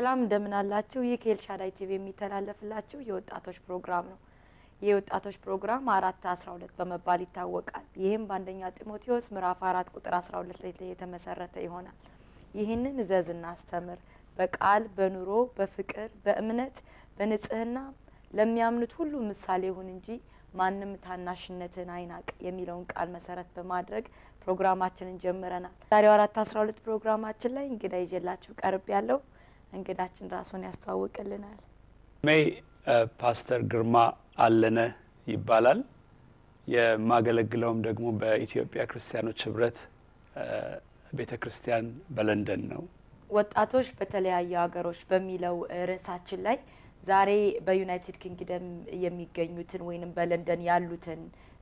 ሰላም እንደምን አላችሁ? ይህ ከኤልሻዳይ ቲቪ የሚተላለፍላችሁ የወጣቶች ፕሮግራም ነው። ይህ የወጣቶች ፕሮግራም አራት አስራ ሁለት በመባል ይታወቃል። ይህም በአንደኛ ጢሞቴዎስ ምዕራፍ አራት ቁጥር አስራ ሁለት ላይ የተመሰረተ ይሆናል። ይህንን እዘዝና አስተምር፣ በቃል በኑሮ በፍቅር በእምነት በንጽህና ለሚያምኑት ሁሉ ምሳሌ ይሁን እንጂ ማንም ታናሽነትን አይናቅ የሚለውን ቃል መሰረት በማድረግ ፕሮግራማችንን ጀምረናል። ዛሬው አራት አስራ ሁለት ፕሮግራማችን ላይ እንግዳ ይዤላችሁ ቀርብ ያለው እንግዳችን ራሱን ያስተዋውቅልናል። ሜይ ፓስተር ግርማ አለነ ይባላል። የማገለግለውም ደግሞ በኢትዮጵያ ክርስቲያኖች ህብረት ቤተ ክርስቲያን በለንደን ነው። ወጣቶች በተለያዩ ሀገሮች በሚለው ርዕሳችን ላይ ዛሬ በዩናይትድ ኪንግደም የሚገኙትን ወይንም በለንደን ያሉትን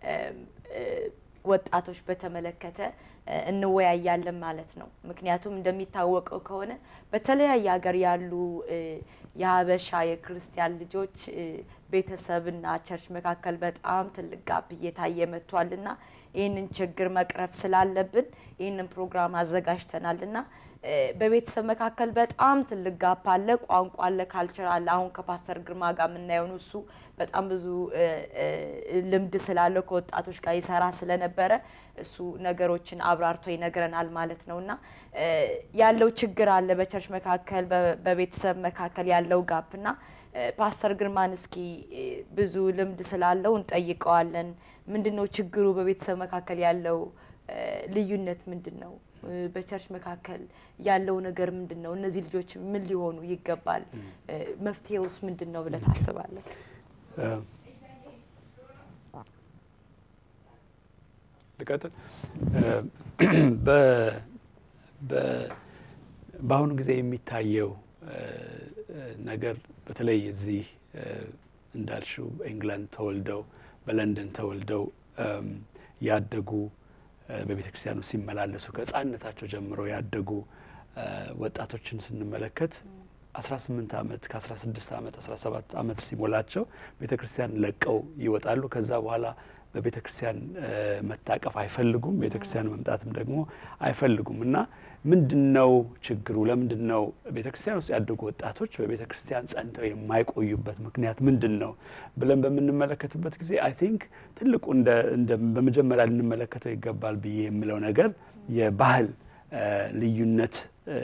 ወጣቶች በተመለከተ እንወያያለን ማለት ነው። ምክንያቱም እንደሚታወቀው ከሆነ በተለያየ ሀገር ያሉ የሀበሻ የክርስቲያን ልጆች ቤተሰብና ቸርች መካከል በጣም ትልቅ ጋፕ እየታየ መጥቷልና ይህንን ችግር መቅረፍ ስላለብን ይህንን ፕሮግራም አዘጋጅተናልና በቤተሰብ መካከል በጣም ትልቅ ጋፕ አለ። ቋንቋ አለ፣ ካልቸር አለ። አሁን ከፓስተር ግርማ ጋር የምናየውን እሱ በጣም ብዙ ልምድ ስላለው ከወጣቶች ጋር ይሰራ ስለነበረ እሱ ነገሮችን አብራርቶ ይነግረናል ማለት ነው እና ያለው ችግር አለ በቸርች መካከል በቤተሰብ መካከል ያለው ጋፕ እና ፓስተር ግርማን እስኪ ብዙ ልምድ ስላለው እንጠይቀዋለን። ምንድን ነው ችግሩ? በቤተሰብ መካከል ያለው ልዩነት ምንድን ነው? በቸርች መካከል ያለው ነገር ምንድን ነው? እነዚህ ልጆች ምን ሊሆኑ ይገባል? መፍትሄውስ ምንድን ነው ብለህ ታስባለህ? ልቀጥል። በአሁኑ ጊዜ የሚታየው ነገር በተለይ እዚህ እንዳልሽው በኢንግላንድ ተወልደው በለንደን ተወልደው ያደጉ በቤተ ክርስቲያኑ ሲመላለሱ ከሕፃንነታቸው ጀምሮ ያደጉ ወጣቶችን ስንመለከት 18 ዓመት ከ16 ዓመት 17 ዓመት ሲሞላቸው ቤተ ክርስቲያን ለቀው ይወጣሉ። ከዛ በኋላ በቤተ ክርስቲያን መታቀፍ አይፈልጉም። ቤተ ክርስቲያን መምጣትም ደግሞ አይፈልጉም እና ምንድን ነው ችግሩ? ለምንድን ነው ቤተ ክርስቲያን ውስጥ ያደጉ ወጣቶች በቤተ ክርስቲያን ጸንተው የማይቆዩበት ምክንያት ምንድን ነው ብለን በምንመለከትበት ጊዜ አይ ቲንክ ትልቁ እንደ በመጀመሪያ ልንመለከተው ይገባል ብዬ የምለው ነገር የባህል ልዩነት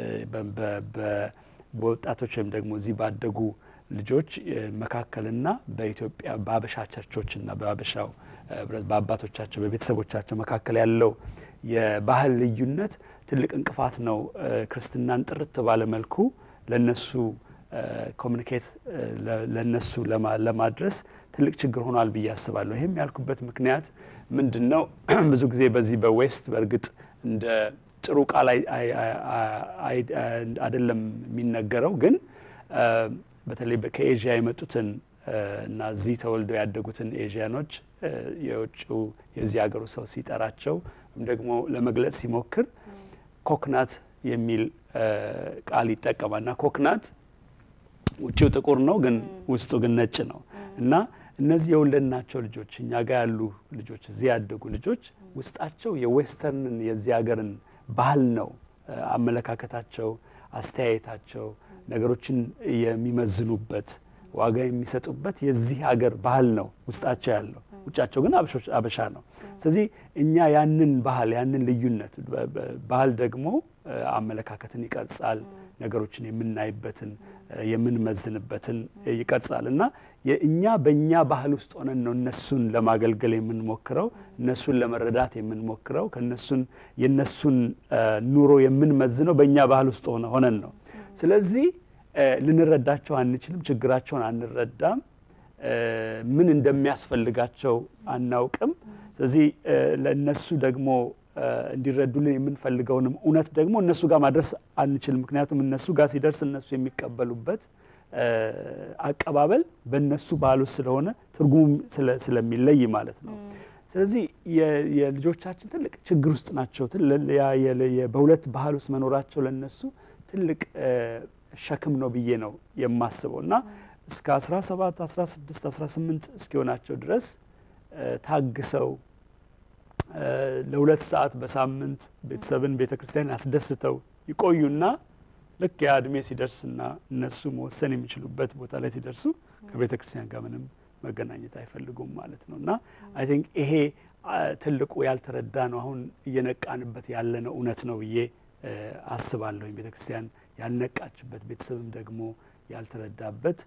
በወጣቶች ወይም ደግሞ እዚህ ባደጉ ልጆች መካከልና በኢትዮጵያ በአበሻ ቸርቾችና በአበሻው በአባቶቻቸው በቤተሰቦቻቸው መካከል ያለው የባህል ልዩነት ትልቅ እንቅፋት ነው። ክርስትናን ጥርት ባለ መልኩ ለነሱ ኮሚኒኬት ለነሱ ለማድረስ ትልቅ ችግር ሆኗል ብዬ አስባለሁ። ይህም ያልኩበት ምክንያት ምንድን ነው? ብዙ ጊዜ በዚህ በዌስት በእርግጥ እንደ ጥሩ ቃል አይደለም የሚነገረው፣ ግን በተለይ ከኤዥያ የመጡትን እና እዚህ ተወልደው ያደጉትን ኤዥያኖች የውጭው የዚህ ሀገሩ ሰው ሲጠራቸው ወይም ደግሞ ለመግለጽ ሲሞክር ኮክናት የሚል ቃል ይጠቀማል እና ኮክናት ውጭው ጥቁር ነው፣ ግን ውስጡ ግን ነጭ ነው እና እነዚህ የወለድናቸው ልጆች እኛ ጋር ያሉ ልጆች እዚህ ያደጉ ልጆች ውስጣቸው የዌስተርንን የዚህ ሀገርን ባህል ነው አመለካከታቸው፣ አስተያየታቸው፣ ነገሮችን የሚመዝኑበት ዋጋ የሚሰጡበት የዚህ ሀገር ባህል ነው ውስጣቸው ያለው። ውጫቸው ግን አበሻ ነው። ስለዚህ እኛ ያንን ባህል ያንን ልዩነት ባህል ደግሞ አመለካከትን ይቀርጻል። ነገሮችን የምናይበትን የምንመዝንበትን ይቀርጻል እና እኛ በእኛ ባህል ውስጥ ሆነን ነው እነሱን ለማገልገል የምንሞክረው፣ እነሱን ለመረዳት የምንሞክረው፣ ከነሱን የነሱን ኑሮ የምንመዝነው በእኛ ባህል ውስጥ ሆነን ነው። ስለዚህ ልንረዳቸው አንችልም። ችግራቸውን አንረዳም። ምን እንደሚያስፈልጋቸው አናውቅም። ስለዚህ ለእነሱ ደግሞ እንዲረዱልን የምንፈልገውንም እውነት ደግሞ እነሱ ጋር ማድረስ አንችልም። ምክንያቱም እነሱ ጋር ሲደርስ እነሱ የሚቀበሉበት አቀባበል በእነሱ ባህል ውስጥ ስለሆነ ትርጉሙ ስለሚለይ ማለት ነው። ስለዚህ የልጆቻችን ትልቅ ችግር ውስጥ ናቸው። በሁለት ባህል ውስጥ መኖራቸው ለነሱ ትልቅ ሸክም ነው ብዬ ነው የማስበው እና እስከ 17 16 18 እስኪሆናቸው ድረስ ታግሰው ለሁለት ሰዓት በሳምንት ቤተሰብን ቤተ ክርስቲያን አስደስተው ይቆዩና ልክ ያ እድሜ ሲደርስና እነሱ መወሰን የሚችሉበት ቦታ ላይ ሲደርሱ ከቤተ ክርስቲያን ጋር ምንም መገናኘት አይፈልጉም ማለት ነው እና አይ ቲንክ ይሄ ትልቁ ያልተረዳ ነው አሁን እየነቃንበት ያለነው እውነት ነው ብዬ አስባለሁኝ። ቤተ ክርስቲያን ያልነቃችበት ቤተሰብም ደግሞ ያልተረዳበት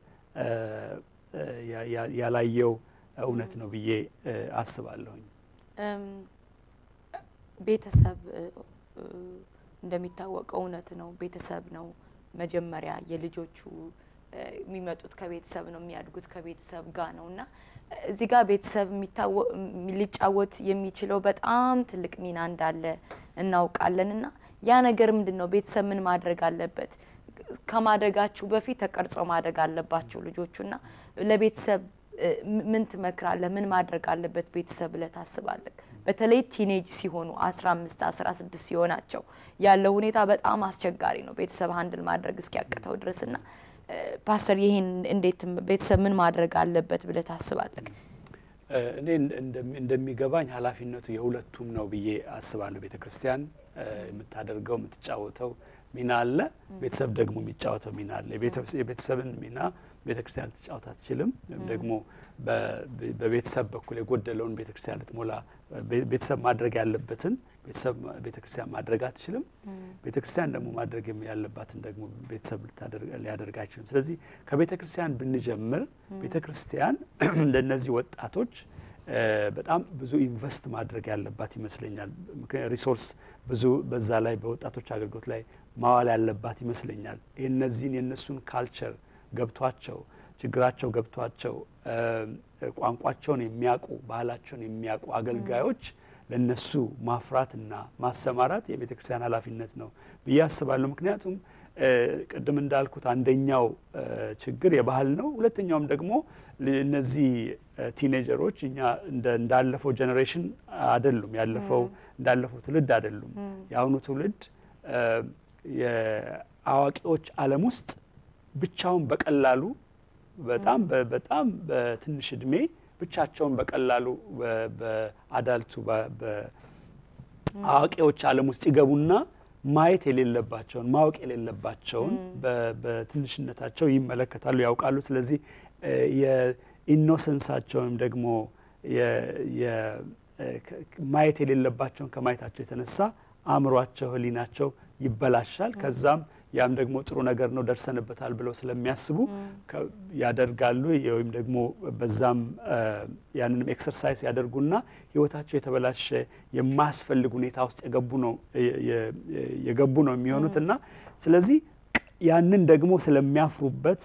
ያላየው እውነት ነው ብዬ አስባለሁኝ። ቤተሰብ እንደሚታወቀው እውነት ነው። ቤተሰብ ነው መጀመሪያ የልጆቹ የሚመጡት ከቤተሰብ ነው የሚያድጉት ከቤተሰብ ጋር ነው እና እዚህ ጋር ቤተሰብ ሊጫወት የሚችለው በጣም ትልቅ ሚና እንዳለ እናውቃለን። እና ያ ነገር ምንድን ነው? ቤተሰብ ምን ማድረግ አለበት? ከማደጋችሁ በፊት ተቀርጸው ማደግ አለባቸው ልጆቹና ለቤተሰብ ምን ትመክራለህ? ምን ማድረግ አለበት ቤተሰብ ብለህ ታስባለህ? በተለይ ቲኔጅ ሲሆኑ 15 16 ሲሆናቸው ያለው ሁኔታ በጣም አስቸጋሪ ነው ቤተሰብ ሀንድል ማድረግ እስኪያቅተው ድረስና ፓስተር ይሄን እንዴት ቤተሰብ ምን ማድረግ አለበት ብለህ ታስባለህ? እኔ እንደሚገባኝ ኃላፊነቱ የሁለቱም ነው ብዬ አስባለሁ። ቤተ ክርስቲያን የምታደርገው የምትጫወተው ሚና አለ፣ ቤተሰብ ደግሞ የሚጫወተው ሚና አለ። የቤተሰብን ሚና ቤተ ክርስቲያን ልትጫወት አትችልም። ወይም ደግሞ በቤተሰብ በኩል የጎደለውን ቤተ ክርስቲያን ልትሞላ ቤተሰብ ማድረግ ያለበትን ቤተሰብ ቤተ ክርስቲያን ማድረግ አትችልም። ቤተ ክርስቲያን ደግሞ ማድረግ ያለባትን ደግሞ ቤተሰብ ሊያደርግ አይችልም። ስለዚህ ከቤተ ክርስቲያን ብንጀምር ቤተ ክርስቲያን ለእነዚህ ወጣቶች በጣም ብዙ ኢንቨስት ማድረግ ያለባት ይመስለኛል። ምክንያት ሪሶርስ ብዙ በዛ ላይ በወጣቶች አገልግሎት ላይ ማዋል ያለባት ይመስለኛል። እነዚህን የእነሱን ካልቸር ገብቷቸው ችግራቸው ገብቷቸው ቋንቋቸውን የሚያውቁ ባህላቸውን የሚያውቁ አገልጋዮች ለነሱ ማፍራትና ማሰማራት የቤተ ክርስቲያን ኃላፊነት ነው ብዬ አስባለሁ። ምክንያቱም ቅድም እንዳልኩት አንደኛው ችግር የባህል ነው። ሁለተኛውም ደግሞ እነዚህ ቲኔጀሮች እኛ እንዳለፈው ጀኔሬሽን አይደሉም፣ ያለፈው እንዳለፈው ትውልድ አይደሉም። የአሁኑ ትውልድ የአዋቂዎች ዓለም ውስጥ ብቻውን በቀላሉ በጣም በጣም በትንሽ እድሜ ብቻቸውን በቀላሉ በአዳልቱ በአዋቂዎች ዓለም ውስጥ ይገቡና ማየት የሌለባቸውን ማወቅ የሌለባቸውን በትንሽነታቸው ይመለከታሉ፣ ያውቃሉ። ስለዚህ የኢኖሰንሳቸው ወይም ደግሞ ማየት የሌለባቸውን ከማየታቸው የተነሳ አእምሯቸው፣ ሕሊናቸው ይበላሻል። ከዛም ያም ደግሞ ጥሩ ነገር ነው ደርሰንበታል ብለው ስለሚያስቡ ያደርጋሉ። ወይም ደግሞ በዛም ያንንም ኤክሰርሳይዝ ያደርጉና ህይወታቸው የተበላሸ የማያስፈልግ ሁኔታ ውስጥ የገቡ ነው የገቡ ነው የሚሆኑት እና ስለዚህ ያንን ደግሞ ስለሚያፍሩበት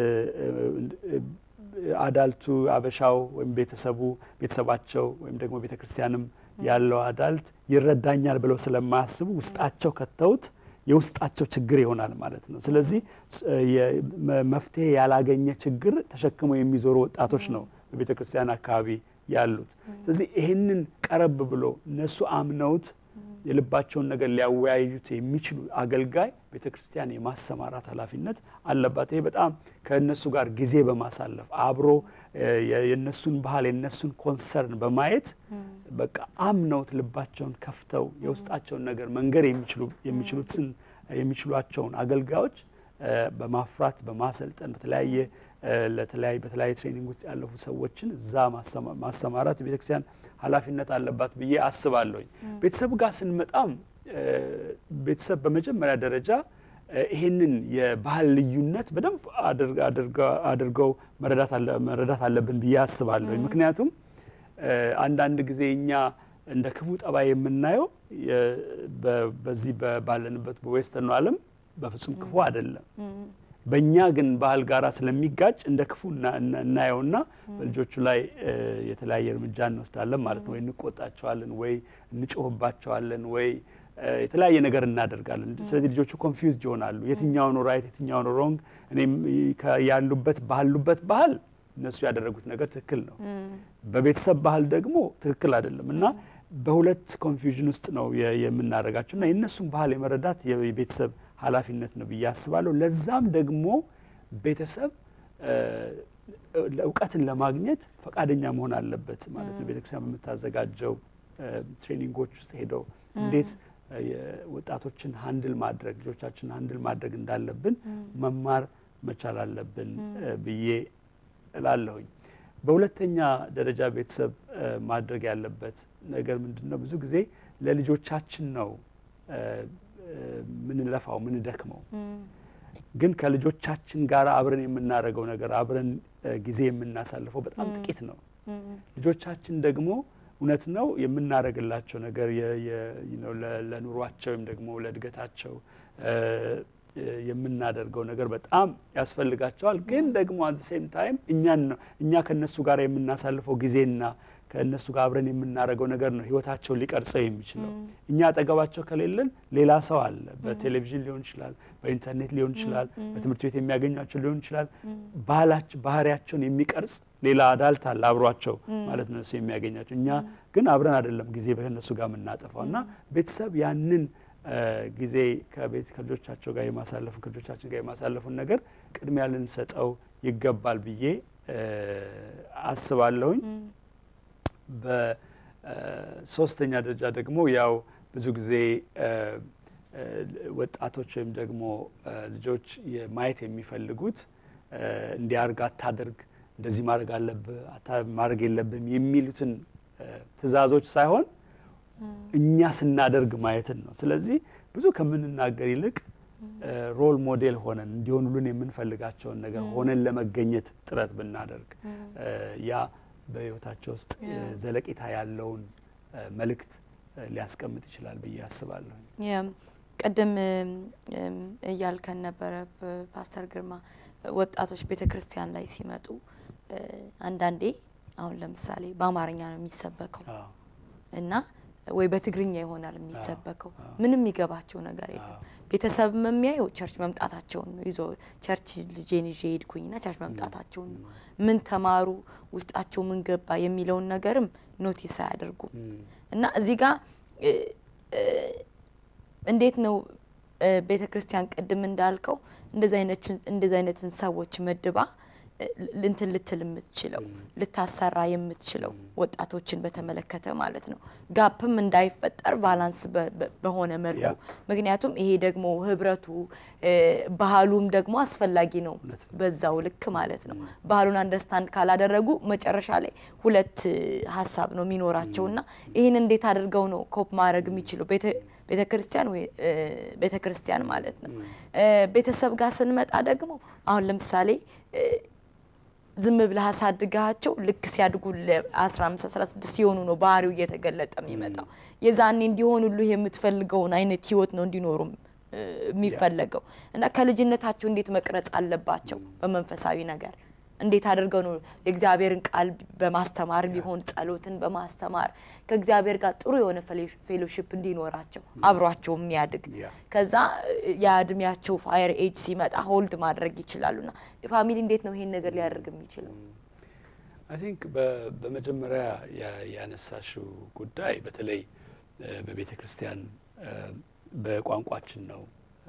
አዳልቱ አበሻው ወይም ቤተሰቡ ቤተሰባቸው ወይም ደግሞ ቤተ ክርስቲያንም ያለው አዳልት ይረዳኛል ብለው ስለማያስቡ ውስጣቸው ከተውት የውስጣቸው ችግር ይሆናል ማለት ነው። ስለዚህ መፍትሄ ያላገኘ ችግር ተሸክመው የሚዞሩ ወጣቶች ነው በቤተ ክርስቲያን አካባቢ ያሉት። ስለዚህ ይህንን ቀረብ ብሎ እነሱ አምነውት የልባቸውን ነገር ሊያወያዩት የሚችሉ አገልጋይ ቤተ ክርስቲያን የማሰማራት ኃላፊነት አለባት። ይሄ በጣም ከእነሱ ጋር ጊዜ በማሳለፍ አብሮ የእነሱን ባህል የእነሱን ኮንሰርን በማየት በቃ አምነውት ልባቸውን ከፍተው የውስጣቸውን ነገር መንገር የሚችሉትን የሚችሏቸውን አገልጋዮች በማፍራት በማሰልጠን በተለያየ ለተለያየ በተለያየ ትሬኒንግ ውስጥ ያለፉ ሰዎችን እዛ ማሰማራት የቤተክርስቲያን ኃላፊነት አለባት ብዬ አስባለሁኝ። ቤተሰብ ጋር ስንመጣም ቤተሰብ በመጀመሪያ ደረጃ ይህንን የባህል ልዩነት በደንብ አድርገው መረዳት አለብን ብዬ አስባለሁኝ። ምክንያቱም አንዳንድ ጊዜ እኛ እንደ ክፉ ጠባይ የምናየው በዚህ ባለንበት በዌስተርኑ ዓለም በፍጹም ክፉ አይደለም። በእኛ ግን ባህል ጋራ ስለሚጋጭ እንደ ክፉ እናየውና በልጆቹ ላይ የተለያየ እርምጃ እንወስዳለን ማለት ነው። ወይ እንቆጣቸዋለን፣ ወይ እንጮህባቸዋለን፣ ወይ የተለያየ ነገር እናደርጋለን። ስለዚህ ልጆቹ ኮንፊውዝድ ይሆናሉ። የትኛው ነው ራይት፣ የትኛው ነው ሮንግ? እኔም ያሉበት ባሉበት ባህል እነሱ ያደረጉት ነገር ትክክል ነው፣ በቤተሰብ ባህል ደግሞ ትክክል አይደለም እና በሁለት ኮንፊውዥን ውስጥ ነው የምናደርጋቸው እና የእነሱን ባህል የመረዳት የቤተሰብ ኃላፊነት ነው ብዬ አስባለሁ። ለዛም ደግሞ ቤተሰብ እውቀትን ለማግኘት ፈቃደኛ መሆን አለበት ማለት ነው። ቤተክርስቲያን በምታዘጋጀው ትሬኒንጎች ውስጥ ሄደው እንዴት ወጣቶችን ሀንድል ማድረግ ልጆቻችን ሀንድል ማድረግ እንዳለብን መማር መቻል አለብን ብዬ እላለሁኝ። በሁለተኛ ደረጃ ቤተሰብ ማድረግ ያለበት ነገር ምንድን ነው? ብዙ ጊዜ ለልጆቻችን ነው ምንለፋው ምንደክመው፣ ግን ከልጆቻችን ጋር አብረን የምናደርገው ነገር አብረን ጊዜ የምናሳልፈው በጣም ጥቂት ነው። ልጆቻችን ደግሞ እውነት ነው የምናደርግላቸው ነገር ለኑሯቸው ወይም ደግሞ ለእድገታቸው የምናደርገው ነገር በጣም ያስፈልጋቸዋል። ግን ደግሞ አት ሴም ታይም እኛን ነው እኛ ከእነሱ ጋር የምናሳልፈው ጊዜና ከእነሱ ጋር አብረን የምናደርገው ነገር ነው ህይወታቸውን ሊቀርጸው የሚችለው። እኛ አጠገባቸው ከሌለን ሌላ ሰው አለ። በቴሌቪዥን ሊሆን ይችላል፣ በኢንተርኔት ሊሆን ይችላል፣ በትምህርት ቤት የሚያገኟቸው ሊሆን ይችላል። ባህሪያቸውን የሚቀርጽ ሌላ አዳልት አለ አብሯቸው ማለት ነው እሱ የሚያገኛቸው። እኛ ግን አብረን አይደለም ጊዜ ከእነሱ ጋር የምናጠፋው እና ቤተሰብ ያንን ጊዜ ከቤት ከልጆቻቸው ጋር የማሳለፉን ከልጆቻችን ጋር የማሳለፉን ነገር ቅድሚያ ልንሰጠው ይገባል ብዬ አስባለሁኝ። በሶስተኛ ደረጃ ደግሞ ያው ብዙ ጊዜ ወጣቶች ወይም ደግሞ ልጆች ማየት የሚፈልጉት እንዲያርግ አታደርግ፣ እንደዚህ ማድረግ አለብህ ማድረግ የለብህም የሚሉትን ትዕዛዞች ሳይሆን እኛ ስናደርግ ማየትን ነው። ስለዚህ ብዙ ከምንናገር ይልቅ ሮል ሞዴል ሆነን እንዲሆኑልን የምንፈልጋቸውን ነገር ሆነን ለመገኘት ጥረት ብናደርግ ያ በሕይወታቸው ውስጥ ዘለቄታ ያለውን መልእክት ሊያስቀምጥ ይችላል ብዬ አስባለሁ። ቅድም እያልከን ነበረ ፓስተር ግርማ ወጣቶች ቤተ ክርስቲያን ላይ ሲመጡ አንዳንዴ አሁን ለምሳሌ በአማርኛ ነው የሚሰበከው እና ወይ በትግርኛ ይሆናል የሚሰበከው። ምንም የሚገባቸው ነገር የለም። ቤተሰብ የሚያየው ቸርች መምጣታቸውን ነው። ይዞ ቸርች ልጄን ይዤ ሄድኩኝና ቸርች መምጣታቸውን ነው። ምን ተማሩ፣ ውስጣቸው ምን ገባ የሚለውን ነገርም ኖቲስ አያደርጉም። እና እዚህ ጋር እንዴት ነው ቤተ ክርስቲያን ቅድም እንዳልከው እንደዚህ አይነትን ሰዎች መድባ እንትን ልትል የምትችለው ልታሰራ የምትችለው ወጣቶችን በተመለከተ ማለት ነው። ጋፕም እንዳይፈጠር ባላንስ በሆነ መልኩ ምክንያቱም ይሄ ደግሞ ህብረቱ ባህሉም ደግሞ አስፈላጊ ነው በዛው ልክ ማለት ነው። ባህሉን አንደርስታንድ ካላደረጉ መጨረሻ ላይ ሁለት ሀሳብ ነው የሚኖራቸውና ይህን እንዴት አድርገው ነው ኮፕ ማድረግ የሚችለው ቤተ ክርስቲያን ወይ ቤተ ክርስቲያን ማለት ነው። ቤተሰብ ጋር ስንመጣ ደግሞ አሁን ለምሳሌ ዝም ብለህ አሳድጋቸው ልክ ሲያድጉ ለ15 16 ሲሆኑ ነው ባህሪው እየተገለጠ የሚመጣው። የዛኔ እንዲሆኑልህ የምትፈልገውን አይነት ህይወት ነው እንዲኖሩ የሚፈለገው እና ከልጅነታቸው እንዴት መቅረጽ አለባቸው በመንፈሳዊ ነገር እንዴት አድርገው ነው የእግዚአብሔርን ቃል በማስተማር ቢሆን ጸሎትን በማስተማር ከእግዚአብሔር ጋር ጥሩ የሆነ ፌሎሺፕ እንዲኖራቸው አብሯቸው የሚያድግ ከዛ የእድሜያቸው ፋየር ኤጅ ሲመጣ ሆልድ ማድረግ ይችላሉና ፋሚሊ እንዴት ነው ይሄን ነገር ሊያደርግ የሚችለው? አይ ቲንክ በመጀመሪያ ያነሳሽው ጉዳይ በተለይ በቤተ ክርስቲያን በቋንቋችን ነው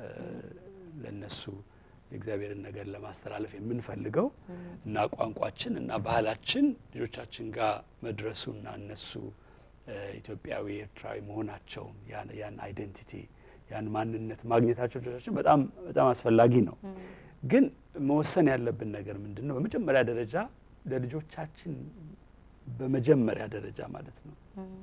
ለነሱ የእግዚአብሔርን ነገር ለማስተላለፍ የምንፈልገው እና ቋንቋችን እና ባህላችን ልጆቻችን ጋር መድረሱና እነሱ ኢትዮጵያዊ ኤርትራዊ መሆናቸውን ያን አይደንቲቲ ያን ማንነት ማግኘታቸው ልጆቻችን በጣም በጣም አስፈላጊ ነው። ግን መወሰን ያለብን ነገር ምንድን ነው? በመጀመሪያ ደረጃ ለልጆቻችን በመጀመሪያ ደረጃ ማለት ነው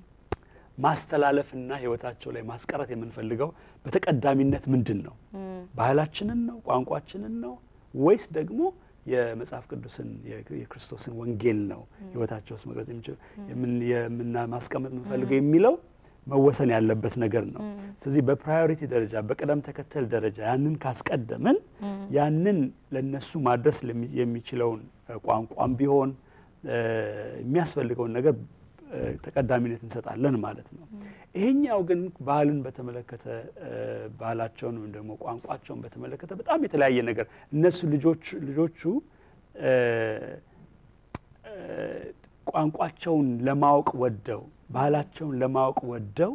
ማስተላለፍና ሕይወታቸው ላይ ማስቀረት የምንፈልገው በተቀዳሚነት ምንድን ነው? ባህላችንን ነው? ቋንቋችንን ነው? ወይስ ደግሞ የመጽሐፍ ቅዱስን የክርስቶስን ወንጌል ነው ሕይወታቸው ውስጥ መቅረጽ የሚችለው ማስቀመጥ የምንፈልገው የሚለው መወሰን ያለበት ነገር ነው። ስለዚህ በፕራዮሪቲ ደረጃ በቅደም ተከተል ደረጃ ያንን ካስቀደምን ያንን ለነሱ ማድረስ የሚችለውን ቋንቋም ቢሆን የሚያስፈልገውን ነገር ተቀዳሚነት እንሰጣለን ማለት ነው። ይሄኛው ግን ባህልን በተመለከተ ባህላቸውን ወይም ደግሞ ቋንቋቸውን በተመለከተ በጣም የተለያየ ነገር እነሱ ልጆቹ ቋንቋቸውን ለማወቅ ወደው ባህላቸውን ለማወቅ ወደው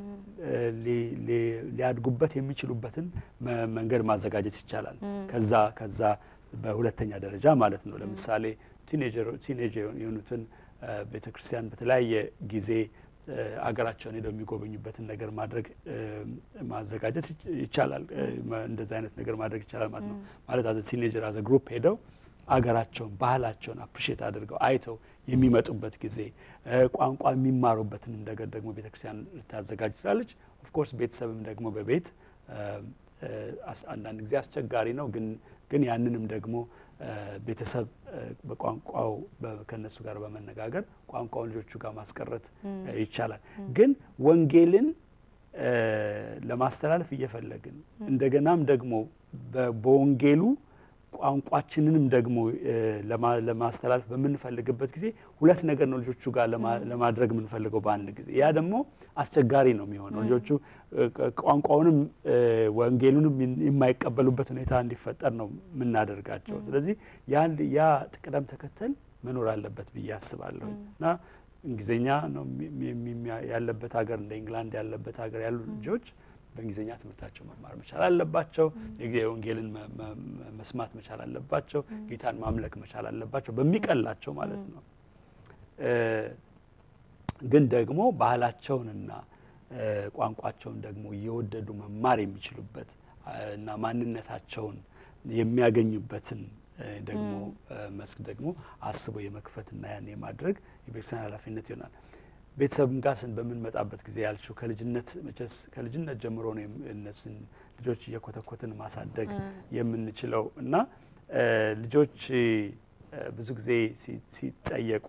ሊያድጉበት የሚችሉበትን መንገድ ማዘጋጀት ይቻላል። ከዛ ከዛ በሁለተኛ ደረጃ ማለት ነው። ለምሳሌ ቲኔጅ የሆኑትን ቤተ ክርስቲያን በተለያየ ጊዜ አገራቸውን ሄደው የሚጎበኙበትን ነገር ማድረግ ማዘጋጀት ይቻላል። እንደዚ አይነት ነገር ማድረግ ይቻላል ማለት ነው። ማለት አዘ ቲኔጀር አዘ ግሩፕ ሄደው አገራቸውን ባህላቸውን አፕሪሼት አድርገው አይተው የሚመጡበት ጊዜ ቋንቋ የሚማሩበትንም ነገር ደግሞ ቤተክርስቲያን ልታዘጋጅ ትችላለች። ኦፍኮርስ ቤተሰብም ደግሞ በቤት አንዳንድ ጊዜ አስቸጋሪ ነው ግን ግን ያንንም ደግሞ ቤተሰብ በቋንቋው ከነሱ ጋር በመነጋገር ቋንቋውን ልጆቹ ጋር ማስቀረት ይቻላል። ግን ወንጌልን ለማስተላለፍ እየፈለግን እንደገናም ደግሞ በወንጌሉ ቋንቋችንንም ደግሞ ለማስተላለፍ በምንፈልግበት ጊዜ ሁለት ነገር ነው ልጆቹ ጋር ለማድረግ የምንፈልገው በአንድ ጊዜ። ያ ደግሞ አስቸጋሪ ነው የሚሆነው። ልጆቹ ቋንቋውንም ወንጌሉንም የማይቀበሉበት ሁኔታ እንዲፈጠር ነው የምናደርጋቸው። ስለዚህ ያ ቅደም ተከተል መኖር አለበት ብዬ አስባለሁ እና እንግሊዝኛ ነው ያለበት ሀገር እንደ ኢንግላንድ ያለበት ሀገር ያሉ ልጆች በእንግሊዝኛ ትምህርታቸው መማር መቻል አለባቸው። የወንጌልን መስማት መቻል አለባቸው። ጌታን ማምለክ መቻል አለባቸው በሚቀላቸው ማለት ነው። ግን ደግሞ ባህላቸውንና ቋንቋቸውን ደግሞ እየወደዱ መማር የሚችሉበት እና ማንነታቸውን የሚያገኙበትን ደግሞ መስክ ደግሞ አስቦ የመክፈትና ያን የማድረግ የቤተክርስቲያን ኃላፊነት ይሆናል። ቤተሰብም ጋር ስን በምንመጣበት ጊዜ ያልሽው ከልጅነት መቼስ ከልጅነት ጀምሮ ነው እነሱን ልጆች እየኮተኮትን ማሳደግ የምንችለው እና ልጆች ብዙ ብዙ ጊዜ ሲጠየቁ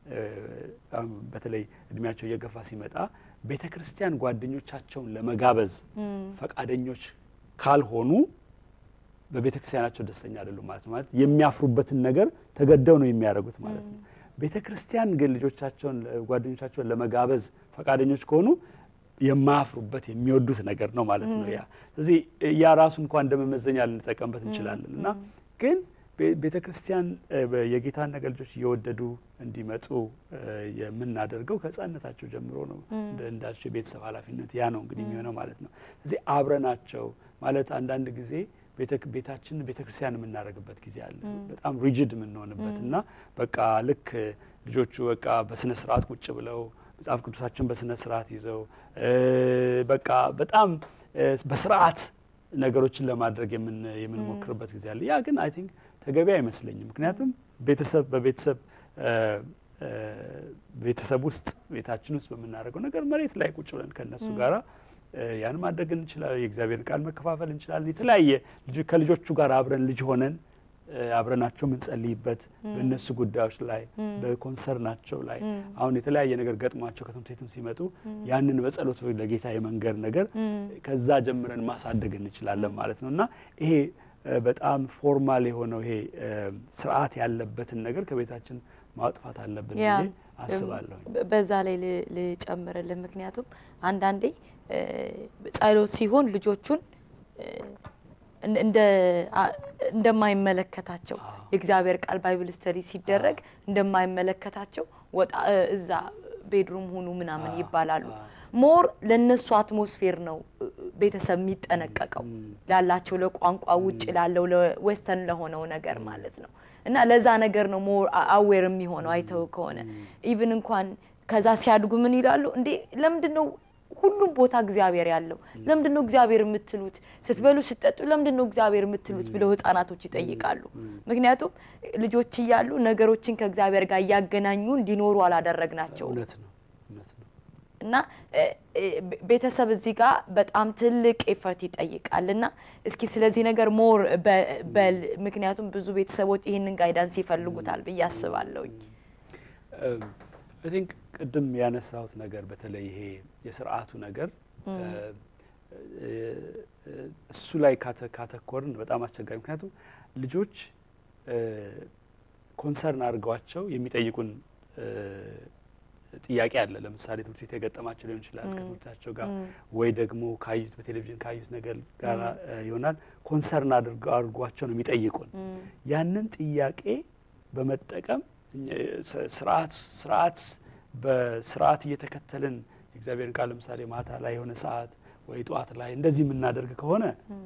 በተለይ እድሜያቸው እየገፋ ሲመጣ ቤተ ክርስቲያን ጓደኞቻቸውን ለመጋበዝ ፈቃደኞች ካልሆኑ በቤተ ክርስቲያናቸው ደስተኛ አይደሉም ማለት ነው። ማለት የሚያፍሩበትን ነገር ተገደው ነው የሚያደርጉት ማለት ነው። ቤተ ክርስቲያን ግን ልጆቻቸውን ጓደኞቻቸውን ለመጋበዝ ፈቃደኞች ከሆኑ የማያፍሩበት የሚወዱት ነገር ነው ማለት ነው። ያ ስለዚህ ያ ራሱ እንኳን እንደ መመዘኛ ልንጠቀምበት እንችላለን እና ግን ቤተ ክርስቲያን የጌታን ነገር ልጆች እየወደዱ እንዲመጡ የምናደርገው ከሕፃንነታቸው ጀምሮ ነው። እንዳልቸው የቤተሰብ ኃላፊነት ያ ነው እንግዲህ የሚሆነው ማለት ነው። ስለዚህ አብረናቸው ማለት አንዳንድ ጊዜ ቤታችን ቤተ ክርስቲያን የምናደርግበት ጊዜ አለ። በጣም ሪጅድ የምንሆንበት እና በቃ ልክ ልጆቹ በቃ በስነ ስርዓት ቁጭ ብለው መጽሐፍ ቅዱሳቸውን በስነ ስርዓት ይዘው በቃ በጣም በስርዓት ነገሮችን ለማድረግ የምንሞክርበት ጊዜ አለ። ያ ግን አይ ቲንክ ተገቢ አይመስለኝም። ምክንያቱም ቤተሰብ በቤተሰብ ቤተሰብ ውስጥ ቤታችን ውስጥ በምናደርገው ነገር መሬት ላይ ቁጭ ብለን ከእነሱ ጋራ ያን ማድረግ እንችላለን። የእግዚአብሔርን ቃል መከፋፈል እንችላለን። የተለያየ ከልጆቹ ጋር አብረን ልጅ ሆነን አብረናቸው የምንጸልይበት በእነሱ ጉዳዮች ላይ በኮንሰርናቸው ላይ አሁን የተለያየ ነገር ገጥሟቸው ከትምህርት ቤትም ሲመጡ ያንን በጸሎት ለጌታ የመንገር ነገር ከዛ ጀምረን ማሳደግ እንችላለን ማለት ነው እና ይሄ በጣም ፎርማል የሆነው ይሄ ስርዓት ያለበትን ነገር ከቤታችን ማጥፋት አለብን ብዬ አስባለሁ። በዛ ላይ ልጨምርልን፣ ምክንያቱም አንዳንዴ ጸሎት ሲሆን ልጆቹን እንደማይመለከታቸው የእግዚአብሔር ቃል ባይብል ስተዲ ሲደረግ እንደማይመለከታቸው ወጣ እዛ ቤድሩም ሁኑ ምናምን ይባላሉ። ሞር ለነሱ አትሞስፌር ነው ቤተሰብ የሚጠነቀቀው ላላቸው ለቋንቋ ውጭ ላለው ለዌስተርን ለሆነው ነገር ማለት ነው። እና ለዛ ነገር ነው ሞር አዌር የሚሆነው አይተው ከሆነ ኢቭን እንኳን ከዛ ሲያድጉ ምን ይላሉ እንዴ ለምንድን ነው ሁሉም ቦታ እግዚአብሔር ያለው ለምንድን ነው እግዚአብሔር የምትሉት? ስትበሉ ስትጠጡ ለምንድን ነው እግዚአብሔር የምትሉት ብለው ህጻናቶች ይጠይቃሉ። ምክንያቱም ልጆች እያሉ ነገሮችን ከእግዚአብሔር ጋር እያገናኙ እንዲኖሩ አላደረግናቸውም። እውነት ነው፣ እውነት ነው። እና ቤተሰብ እዚህ ጋር በጣም ትልቅ ኤፈርት ይጠይቃል። እና እስኪ ስለዚህ ነገር ሞር በል ምክንያቱም ብዙ ቤተሰቦች ይህንን ጋይዳንስ ይፈልጉታል ብዬ አስባለሁኝ። አይ ቲንክ ቅድም ያነሳሁት ነገር በተለይ ይሄ የስርዓቱ ነገር እሱ ላይ ካተኮርን በጣም አስቸጋሪ ምክንያቱም ልጆች ኮንሰርን አድርገዋቸው የሚጠይቁን ጥያቄ አለ። ለምሳሌ ትምህርት ቤት የገጠማቸው ሊሆን ይችላል ከትምህርታቸው ጋር ወይ ደግሞ ካዩት በቴሌቪዥን ካዩት ነገር ጋር ይሆናል። ኮንሰርን አድርጓቸው ነው የሚጠይቁን። ያንን ጥያቄ በመጠቀም ስርዓት ስርዓት በስርዓት እየተከተልን የእግዚአብሔርን ቃል ለምሳሌ ማታ ላይ የሆነ ሰዓት ወይ ጠዋት ላይ እንደዚህ የምናደርግ ከሆነ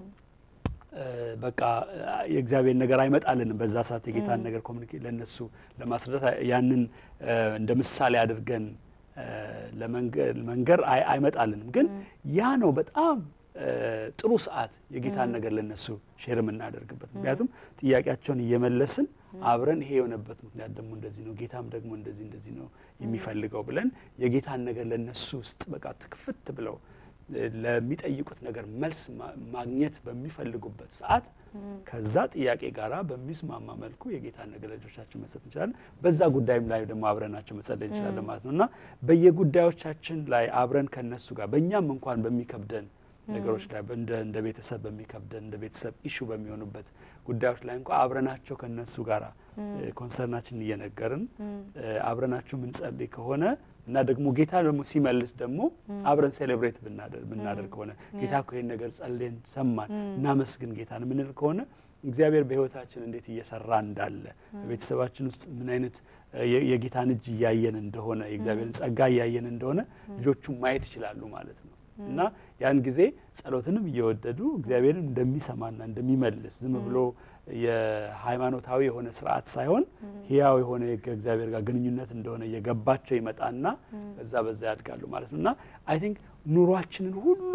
በቃ የእግዚአብሔር ነገር አይመጣልንም። በዛ ሰዓት የጌታን ነገር ኮሚኒኬት ለእነሱ ለማስረዳት ያንን እንደ ምሳሌ አድርገን ለመንገር አይመጣልንም። ግን ያ ነው በጣም ጥሩ ሰዓት የጌታን ነገር ለነሱ ሼር የምናደርግበት። ምክንያቱም ጥያቄያቸውን እየመለስን አብረን ይሄ የሆነበት ምክንያት ደግሞ እንደዚህ ነው፣ ጌታም ደግሞ እንደዚህ እንደዚህ ነው የሚፈልገው ብለን የጌታን ነገር ለነሱ ውስጥ በቃ ትክፍት ብለው ለሚጠይቁት ነገር መልስ ማግኘት በሚፈልጉበት ሰዓት ከዛ ጥያቄ ጋራ በሚስማማ መልኩ የጌታን ነገር ለልጆቻችን መስጠት እንችላለን። በዛ ጉዳይም ላይ ደግሞ አብረናቸው መጸለይ እንችላለን ማለት ነው እና በየጉዳዮቻችን ላይ አብረን ከነሱ ጋር በእኛም እንኳን በሚከብደን ነገሮች ላይ እንደ ቤተሰብ በሚከብደን እንደ ቤተሰብ ኢሹ በሚሆኑበት ጉዳዮች ላይ እንኳ አብረናቸው ከነሱ ጋር ኮንሰርናችን እየነገርን አብረናቸው ምንጸልይ ከሆነ እና ደግሞ ጌታ ደግሞ ሲመልስ ደግሞ አብረን ሴሌብሬት ብናደርግ ከሆነ ጌታ እኮ ይህን ነገር ጸልየን ሰማን እናመስግን ጌታን የምንል ከሆነ እግዚአብሔር በሕይወታችን እንዴት እየሰራ እንዳለ በቤተሰባችን ውስጥ ምን አይነት የጌታን እጅ እያየን እንደሆነ የእግዚአብሔርን ጸጋ እያየን እንደሆነ ልጆቹ ማየት ይችላሉ ማለት ነው እና ያን ጊዜ ጸሎትንም እየወደዱ እግዚአብሔርን እንደሚሰማና እንደሚመልስ ዝም ብሎ የሃይማኖታዊ የሆነ ስርዓት ሳይሆን ህያው የሆነ ከእግዚአብሔር ጋር ግንኙነት እንደሆነ እየገባቸው ይመጣና በዛ በዛ ያድጋሉ ማለት ነው እና አይ ቲንክ ኑሯችንን ሁሉ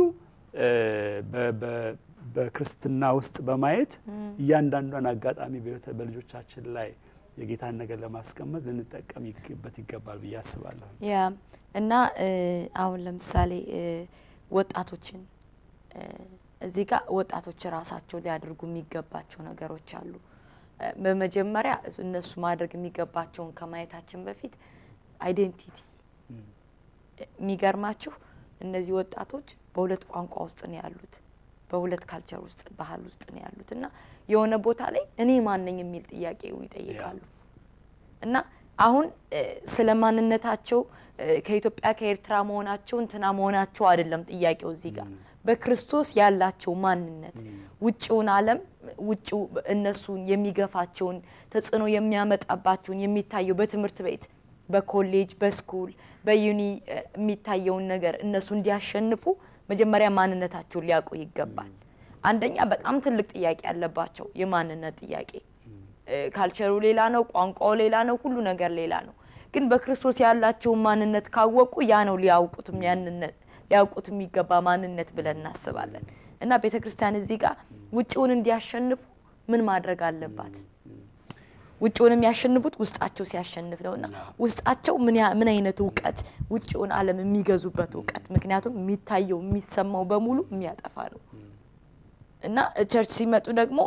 በክርስትና ውስጥ በማየት እያንዳንዷን አጋጣሚ በልጆቻችን ላይ የጌታን ነገር ለማስቀመጥ ልንጠቀምበት ይገባል ብዬ አስባለሁ። ያ እና አሁን ለምሳሌ ወጣቶችን እዚህ ጋር ወጣቶች ራሳቸው ሊያደርጉ የሚገባቸው ነገሮች አሉ። በመጀመሪያ እነሱ ማድረግ የሚገባቸውን ከማየታችን በፊት አይዴንቲቲ። የሚገርማችሁ እነዚህ ወጣቶች በሁለት ቋንቋ ውስጥ ነው ያሉት፣ በሁለት ካልቸር ውስጥ ባህል ውስጥ ነው ያሉት እና የሆነ ቦታ ላይ እኔ ማነኝ የሚል ጥያቄ ይጠይቃሉ እና አሁን ስለ ማንነታቸው ከኢትዮጵያ ከኤርትራ መሆናቸው እንትና መሆናቸው አይደለም ጥያቄው እዚህ ጋር በክርስቶስ ያላቸው ማንነት ውጭውን ዓለም ውጭው እነሱን የሚገፋቸውን ተጽዕኖ የሚያመጣባቸውን የሚታየው በትምህርት ቤት፣ በኮሌጅ፣ በስኩል፣ በዩኒ የሚታየውን ነገር እነሱ እንዲያሸንፉ መጀመሪያ ማንነታቸውን ሊያውቁ ይገባል። አንደኛ በጣም ትልቅ ጥያቄ ያለባቸው የማንነት ጥያቄ። ካልቸሩ ሌላ ነው፣ ቋንቋው ሌላ ነው፣ ሁሉ ነገር ሌላ ነው። ግን በክርስቶስ ያላቸውን ማንነት ካወቁ ያ ነው ሊያውቁት ያንነት ሊያውቁት የሚገባ ማንነት ብለን እናስባለን። እና ቤተ ክርስቲያን እዚህ ጋር ውጭውን እንዲያሸንፉ ምን ማድረግ አለባት? ውጭውን የሚያሸንፉት ውስጣቸው ሲያሸንፍ ነው። እና ውስጣቸው ምን አይነት እውቀት ውጭውን ዓለም የሚገዙበት እውቀት፣ ምክንያቱም የሚታየው የሚሰማው በሙሉ የሚያጠፋ ነው። እና ቸርች ሲመጡ ደግሞ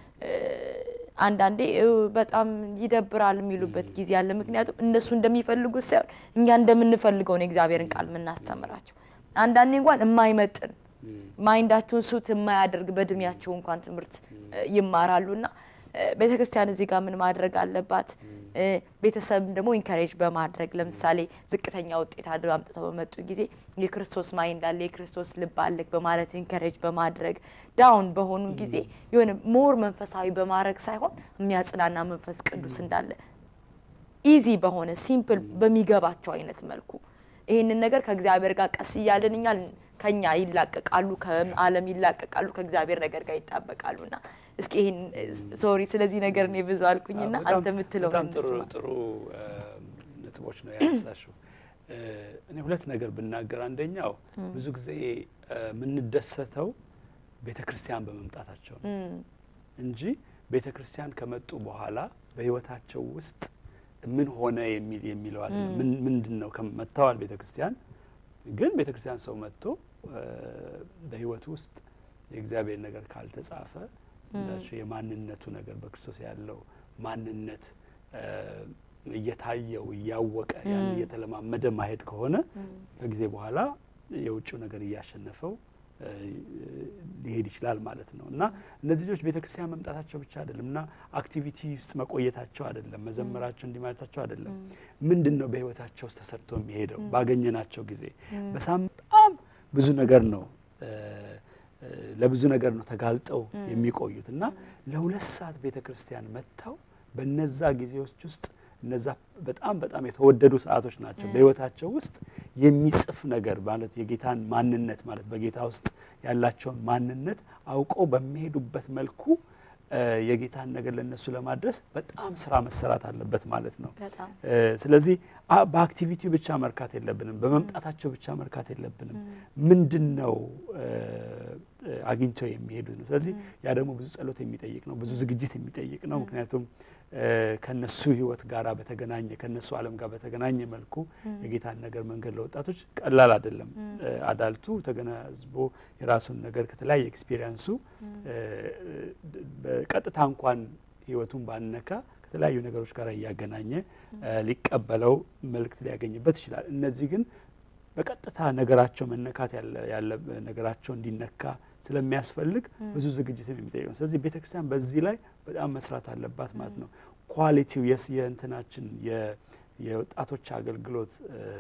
አንዳንዴ በጣም ይደብራል የሚሉበት ጊዜ አለ። ምክንያቱም እነሱ እንደሚፈልጉት ሳይሆን እኛ እንደምንፈልገው ነው የእግዚአብሔርን ቃል የምናስተምራቸው። አንዳንዴ እንኳን የማይመጥን ማይንዳችሁን ሱት የማያደርግ በእድሜያቸው እንኳን ትምህርት ይማራሉ እና ቤተ ክርስቲያን እዚህ ጋር ምን ማድረግ አለባት? ቤተሰብም ደግሞ ኢንካሬጅ በማድረግ ለምሳሌ ዝቅተኛ ውጤት አድርገው አምጥተው በመጡ ጊዜ የክርስቶስ ማይንድ አለ የክርስቶስ ልብ አለክ በማለት ኢንካሬጅ በማድረግ ዳውን በሆኑ ጊዜ የሆነ ሞር መንፈሳዊ በማድረግ ሳይሆን የሚያጽናና መንፈስ ቅዱስ እንዳለ ኢዚ በሆነ ሲምፕል በሚገባቸው አይነት መልኩ ይህንን ነገር ከእግዚአብሔር ጋር ቀስ እያለን እኛ ከኛ ይላቀቃሉ፣ ከዓለም ይላቀቃሉ፣ ከእግዚአብሔር ነገር ጋር ይጣበቃሉ። እና እስኪ ይህን ሶሪ ስለዚህ ነገር እኔ ብዙ አልኩኝና አንተ የምትለው በጣም ጥሩ ጥሩ ነጥቦች ነው ያነሳሽው። እኔ ሁለት ነገር ብናገር፣ አንደኛው ብዙ ጊዜ የምንደሰተው ቤተ ክርስቲያን በመምጣታቸው ነው እንጂ ቤተ ክርስቲያን ከመጡ በኋላ በሕይወታቸው ውስጥ ምን ሆነ የሚል የሚለው አለ። ምንድን ነው መጥተዋል ቤተ ክርስቲያን ግን ቤተ ክርስቲያን ሰው መጥቶ በሕይወቱ ውስጥ የእግዚአብሔር ነገር ካልተጻፈ እንዳልሽው የማንነቱ ነገር በክርስቶስ ያለው ማንነት እየታየው እያወቀ ያን እየተለማመደ ማሄድ ከሆነ ከጊዜ በኋላ የውጭው ነገር እያሸነፈው ሊሄድ ይችላል ማለት ነው። እና እነዚህ ልጆች ቤተ ክርስቲያን መምጣታቸው ብቻ አይደለም እና አክቲቪቲ ውስጥ መቆየታቸው አይደለም፣ መዘመራቸው እንዲህ ማለታቸው አይደለም። ምንድን ነው በህይወታቸው ውስጥ ተሰርቶ የሚሄደው? ባገኘናቸው ጊዜ በሳምንት በጣም ብዙ ነገር ነው ለብዙ ነገር ነው ተጋልጠው የሚቆዩት እና ለሁለት ሰዓት ቤተ ክርስቲያን መጥተው በነዛ ጊዜዎች ውስጥ እነዛ በጣም በጣም የተወደዱ ሰዓቶች ናቸው። በህይወታቸው ውስጥ የሚጽፍ ነገር ማለት የጌታን ማንነት ማለት በጌታ ውስጥ ያላቸውን ማንነት አውቀው በሚሄዱበት መልኩ የጌታን ነገር ለነሱ ለማድረስ በጣም ስራ መሰራት አለበት ማለት ነው። በጣም ስለዚህ በአክቲቪቲው ብቻ መርካት የለብንም፣ በመምጣታቸው ብቻ መርካት የለብንም። ምንድን ነው አግኝተው የሚሄዱት ነው። ስለዚህ ያ ደግሞ ብዙ ጸሎት የሚጠይቅ ነው፣ ብዙ ዝግጅት የሚጠይቅ ነው። ምክንያቱም ከነሱ ሕይወት ጋር በተገናኘ ከነሱ ዓለም ጋር በተገናኘ መልኩ የጌታን ነገር መንገድ ለወጣቶች ቀላል አይደለም። አዳልቱ ተገናዝቦ የራሱን ነገር ከተለያየ ኤክስፒሪየንሱ በቀጥታ እንኳን ሕይወቱን ባነካ ከተለያዩ ነገሮች ጋር እያገናኘ ሊቀበለው መልእክት ሊያገኝበት ይችላል። እነዚህ ግን በቀጥታ ነገራቸው መነካት ያለ ነገራቸው እንዲነካ ስለሚያስፈልግ ብዙ ዝግጅትም የሚጠይቅ ነው። ስለዚህ ቤተ ክርስቲያን በዚህ ላይ በጣም መስራት አለባት ማለት ነው። ኳሊቲው የስ የእንትናችን የወጣቶች አገልግሎት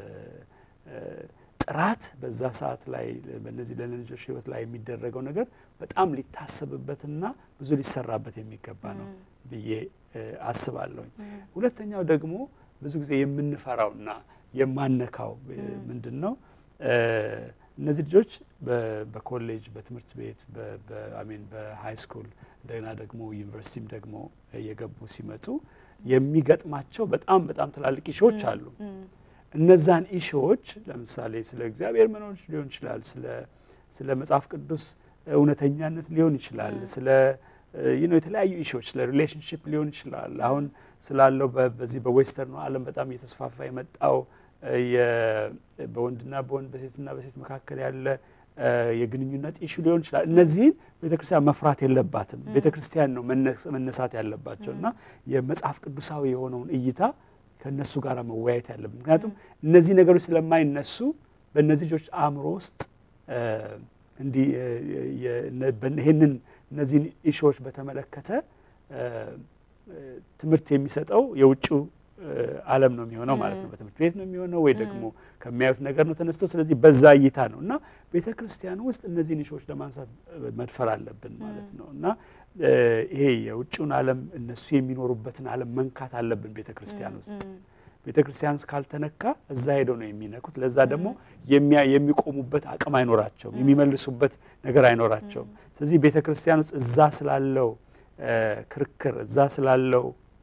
ጥራት በዛ ሰዓት ላይ በእነዚህ ለልጆች ህይወት ላይ የሚደረገው ነገር በጣም ሊታሰብበትና ብዙ ሊሰራበት የሚገባ ነው ብዬ አስባለሁኝ። ሁለተኛው ደግሞ ብዙ ጊዜ የምንፈራውና የማነካው ምንድን ነው? እነዚህ ልጆች በኮሌጅ በትምህርት ቤት በአሜን በሃይ ስኩል እንደገና ደግሞ ዩኒቨርሲቲም ደግሞ እየገቡ ሲመጡ የሚገጥማቸው በጣም በጣም ትላልቅ ኢሾዎች አሉ። እነዛን ኢሾዎች ለምሳሌ ስለ እግዚአብሔር መኖር ሊሆን ይችላል፣ ስለ መጽሐፍ ቅዱስ እውነተኛነት ሊሆን ይችላል፣ ስለ የተለያዩ ኢሾዎች ስለ ሪሌሽንሽፕ ሊሆን ይችላል። አሁን ስላለው በዚህ በዌስተርኑ ዓለም በጣም እየተስፋፋ የመጣው በወንድና በወንድ በሴትና በሴት መካከል ያለ የግንኙነት ኢሹ ሊሆን ይችላል። እነዚህን ቤተ ክርስቲያን መፍራት የለባትም። ቤተ ክርስቲያን ነው መነሳት ያለባቸው እና የመጽሐፍ ቅዱሳዊ የሆነውን እይታ ከእነሱ ጋር መወያየት ያለብን። ምክንያቱም እነዚህ ነገሮች ስለማይነሱ በእነዚህ ልጆች አእምሮ ውስጥ እንዲህ ይህንን እነዚህን ኢሹዎች በተመለከተ ትምህርት የሚሰጠው የውጭው ዓለም ነው የሚሆነው ማለት ነው። በትምህርት ቤት ነው የሚሆነው ወይ ደግሞ ከሚያዩት ነገር ነው ተነስተው። ስለዚህ በዛ እይታ ነው እና ቤተ ክርስቲያን ውስጥ እነዚህን ኢሹዎች ለማንሳት መድፈር አለብን ማለት ነው እና ይሄ የውጭውን ዓለም እነሱ የሚኖሩበትን ዓለም መንካት አለብን ቤተ ክርስቲያን ውስጥ። ቤተ ክርስቲያን ውስጥ ካልተነካ እዛ ሄደው ነው የሚነኩት። ለዛ ደግሞ የሚቆሙበት አቅም አይኖራቸውም፣ የሚመልሱበት ነገር አይኖራቸውም። ስለዚህ ቤተ ክርስቲያን ውስጥ እዛ ስላለው ክርክር እዛ ስላለው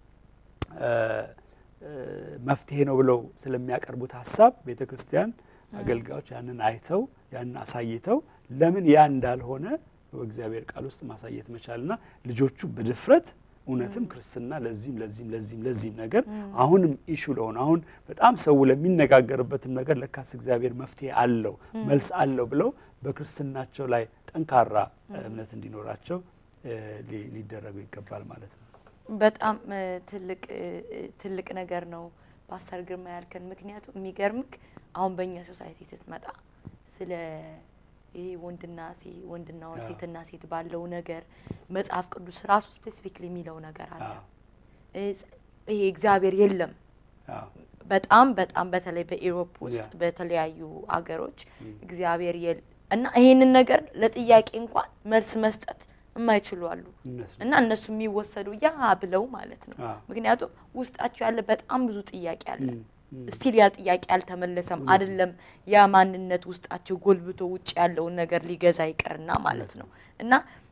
መፍትሄ ነው ብለው ስለሚያቀርቡት ሀሳብ ቤተ ክርስቲያን አገልጋዮች ያንን አይተው ያንን አሳይተው ለምን ያ እንዳልሆነ በእግዚአብሔር ቃል ውስጥ ማሳየት መቻልና ልጆቹ በድፍረት እውነትም ክርስትና ለዚህም ለዚህም ለዚህም ለዚህም ነገር አሁንም ኢሹ ለሆነ አሁን በጣም ሰው ለሚነጋገርበትም ነገር ለካስ እግዚአብሔር መፍትሄ አለው መልስ አለው ብለው በክርስትናቸው ላይ ጠንካራ እምነት እንዲኖራቸው ሊደረጉ ይገባል ማለት ነው። በጣም ትልቅ ትልቅ ነገር ነው ፓስተር ግርማ ያልከን። ምክንያቱም የሚገርምክ አሁን በእኛ ሶሳይቲ ስትመጣ ስለ ይሄ ወንድና ወንድና ወንድ ሴትና ሴት ባለው ነገር መጽሐፍ ቅዱስ ራሱ ስፔሲፊክሊ የሚለው ነገር አለ። ይሄ እግዚአብሔር የለም። በጣም በጣም በተለይ በኢሮፕ ውስጥ በተለያዩ አገሮች እግዚአብሔር የለ እና ይሄንን ነገር ለጥያቄ እንኳን መልስ መስጠት የማይችሉ አሉ እና እነሱ የሚወሰዱ ያ ብለው ማለት ነው። ምክንያቱም ውስጣቸው ያለ በጣም ብዙ ጥያቄ አለ። ስቲል ያ ጥያቄ አልተመለሰም። አይደለም ያ ማንነት ውስጣቸው ጎልብቶ ውጭ ያለውን ነገር ሊገዛ ይቀርና ማለት ነው እና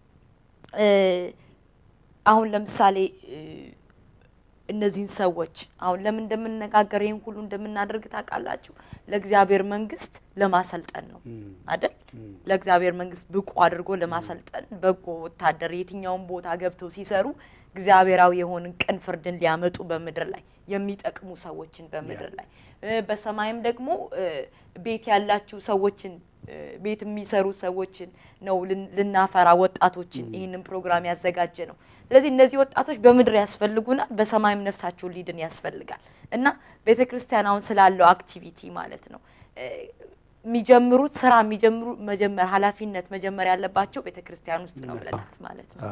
አሁን ለምሳሌ እነዚህን ሰዎች አሁን ለምን እንደምንነጋገር ይህን ሁሉ እንደምናደርግ ታውቃላችሁ? ለእግዚአብሔር መንግስት ለማሰልጠን ነው አይደል? ለእግዚአብሔር መንግስት ብቁ አድርጎ ለማሰልጠን በጎ ወታደር የትኛውን ቦታ ገብተው ሲሰሩ እግዚአብሔራዊ የሆንን ቅን ፍርድን ሊያመጡ በምድር ላይ የሚጠቅሙ ሰዎችን በምድር ላይ በሰማይም ደግሞ ቤት ያላችሁ ሰዎችን ቤት የሚሰሩ ሰዎችን ነው ልናፈራ ወጣቶችን ይህንን ፕሮግራም ያዘጋጀ ነው። ስለዚህ እነዚህ ወጣቶች በምድር ያስፈልጉናል፣ በሰማይም ነፍሳቸውን ሊድን ያስፈልጋል እና ቤተ ክርስቲያን አሁን ስላለው አክቲቪቲ ማለት ነው የሚጀምሩት ስራ የሚጀምሩ መጀመር ኃላፊነት መጀመር ያለባቸው ቤተ ክርስቲያን ውስጥ ነው ብለናት ማለት ነው።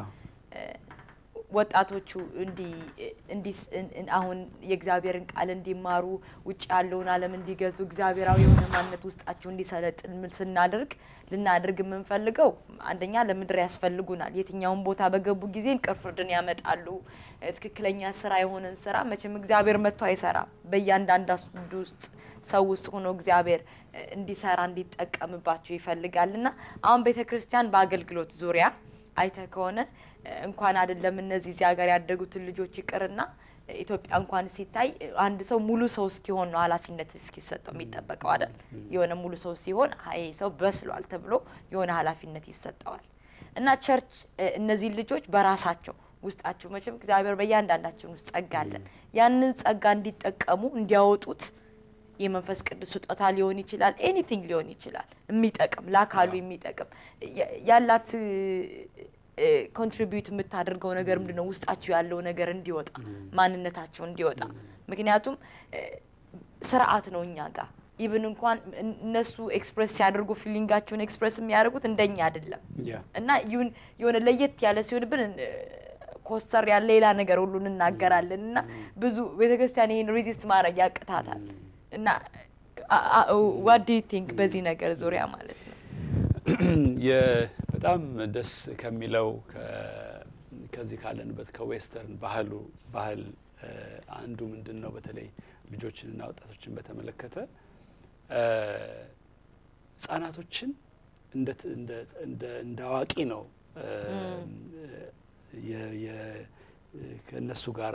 ወጣቶቹ እንዲ አሁን የእግዚአብሔርን ቃል እንዲማሩ ውጭ ያለውን ዓለም እንዲገዙ እግዚአብሔራዊ የሆነ ማንነት ውስጣቸው እንዲሰለጥን ምን ስናደርግ ልናደርግ የምንፈልገው አንደኛ ለምድር ያስፈልጉናል። የትኛውን ቦታ በገቡ ጊዜ ቅን ፍርድን ያመጣሉ። ትክክለኛ ስራ የሆነን ስራ መቼም እግዚአብሔር መጥቶ አይሰራም። በእያንዳንዳንዱ ውስጥ ሰው ውስጥ ሆኖ እግዚአብሔር እንዲሰራ እንዲጠቀምባቸው ይፈልጋል እና አሁን ቤተ ክርስቲያን በአገልግሎት ዙሪያ አይተህ ከሆነ እንኳን አይደለም እነዚህ እዚህ ሀገር ያደጉትን ልጆች ይቅርና ኢትዮጵያ እንኳን ሲታይ አንድ ሰው ሙሉ ሰው እስኪሆን ነው ኃላፊነት እስኪሰጠው የሚጠበቀው አይደል? የሆነ ሙሉ ሰው ሲሆን ይሄ ሰው በስሏል ተብሎ የሆነ ኃላፊነት ይሰጠዋል። እና ቸርች እነዚህ ልጆች በራሳቸው ውስጣቸው መቼም እግዚአብሔር በእያንዳንዳችን ውስጥ ጸጋ አለን። ያንን ጸጋ እንዲጠቀሙ እንዲያወጡት የመንፈስ ቅዱስ ስጦታ ሊሆን ይችላል፣ ኤኒቲንግ ሊሆን ይችላል። የሚጠቅም ለአካሉ የሚጠቅም ያላት ኮንትሪቢዩት የምታደርገው ነገር ምንድን ነው? ውስጣቸው ያለው ነገር እንዲወጣ ማንነታቸው እንዲወጣ። ምክንያቱም ስርዓት ነው እኛ ጋር ኢቭን እንኳን እነሱ ኤክስፕሬስ ሲያደርጉ ፊሊንጋቸውን ኤክስፕሬስ የሚያደርጉት እንደኛ አይደለም እና የሆነ ለየት ያለ ሲሆንብን ኮስተር ያለ ሌላ ነገር ሁሉ እንናገራለን እና ብዙ ቤተክርስቲያን ይህን ሬዚስት ማድረግ ያቅታታል። እና ዋት ዱ ዩ ቲንክ በዚህ ነገር ዙሪያ ማለት ነው? በጣም ደስ ከሚለው ከዚህ ካለንበት ከዌስተርን ባህሉ ባህል አንዱ ምንድን ነው? በተለይ ልጆችንና ወጣቶችን በተመለከተ ህጻናቶችን እንደ አዋቂ ነው ከእነሱ ጋር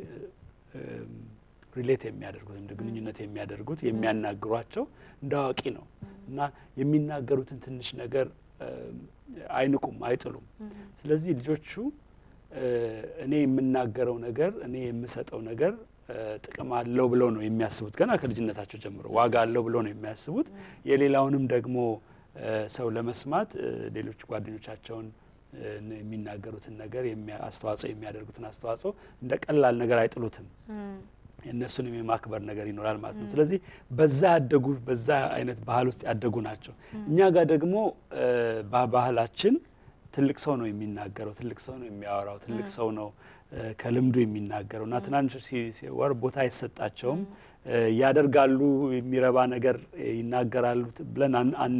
ሪሌት የሚያደርጉት እንደ ግንኙነት የሚያደርጉት የሚያናግሯቸው እንደ አዋቂ ነው እና የሚናገሩትን ትንሽ ነገር አይንቁም፣ አይጥሉም። ስለዚህ ልጆቹ እኔ የምናገረው ነገር እኔ የምሰጠው ነገር ጥቅም አለው ብለው ነው የሚያስቡት። ገና ከልጅነታቸው ጀምሮ ዋጋ አለው ብለው ነው የሚያስቡት። የሌላውንም ደግሞ ሰው ለመስማት ሌሎች ጓደኞቻቸውን የሚናገሩትን ነገር አስተዋጽኦ የሚያደርጉትን አስተዋጽኦ እንደ ቀላል ነገር አይጥሉትም። የእነሱንም የማክበር ነገር ይኖራል ማለት ነው። ስለዚህ በዛ ያደጉ በዛ አይነት ባህል ውስጥ ያደጉ ናቸው። እኛ ጋር ደግሞ ባህላችን ትልቅ ሰው ነው የሚናገረው፣ ትልቅ ሰው ነው የሚያወራው፣ ትልቅ ሰው ነው ከልምዱ የሚናገረው እና ትናንሾች ሲወር ቦታ አይሰጣቸውም። ያደርጋሉ፣ የሚረባ ነገር ይናገራሉ ብለን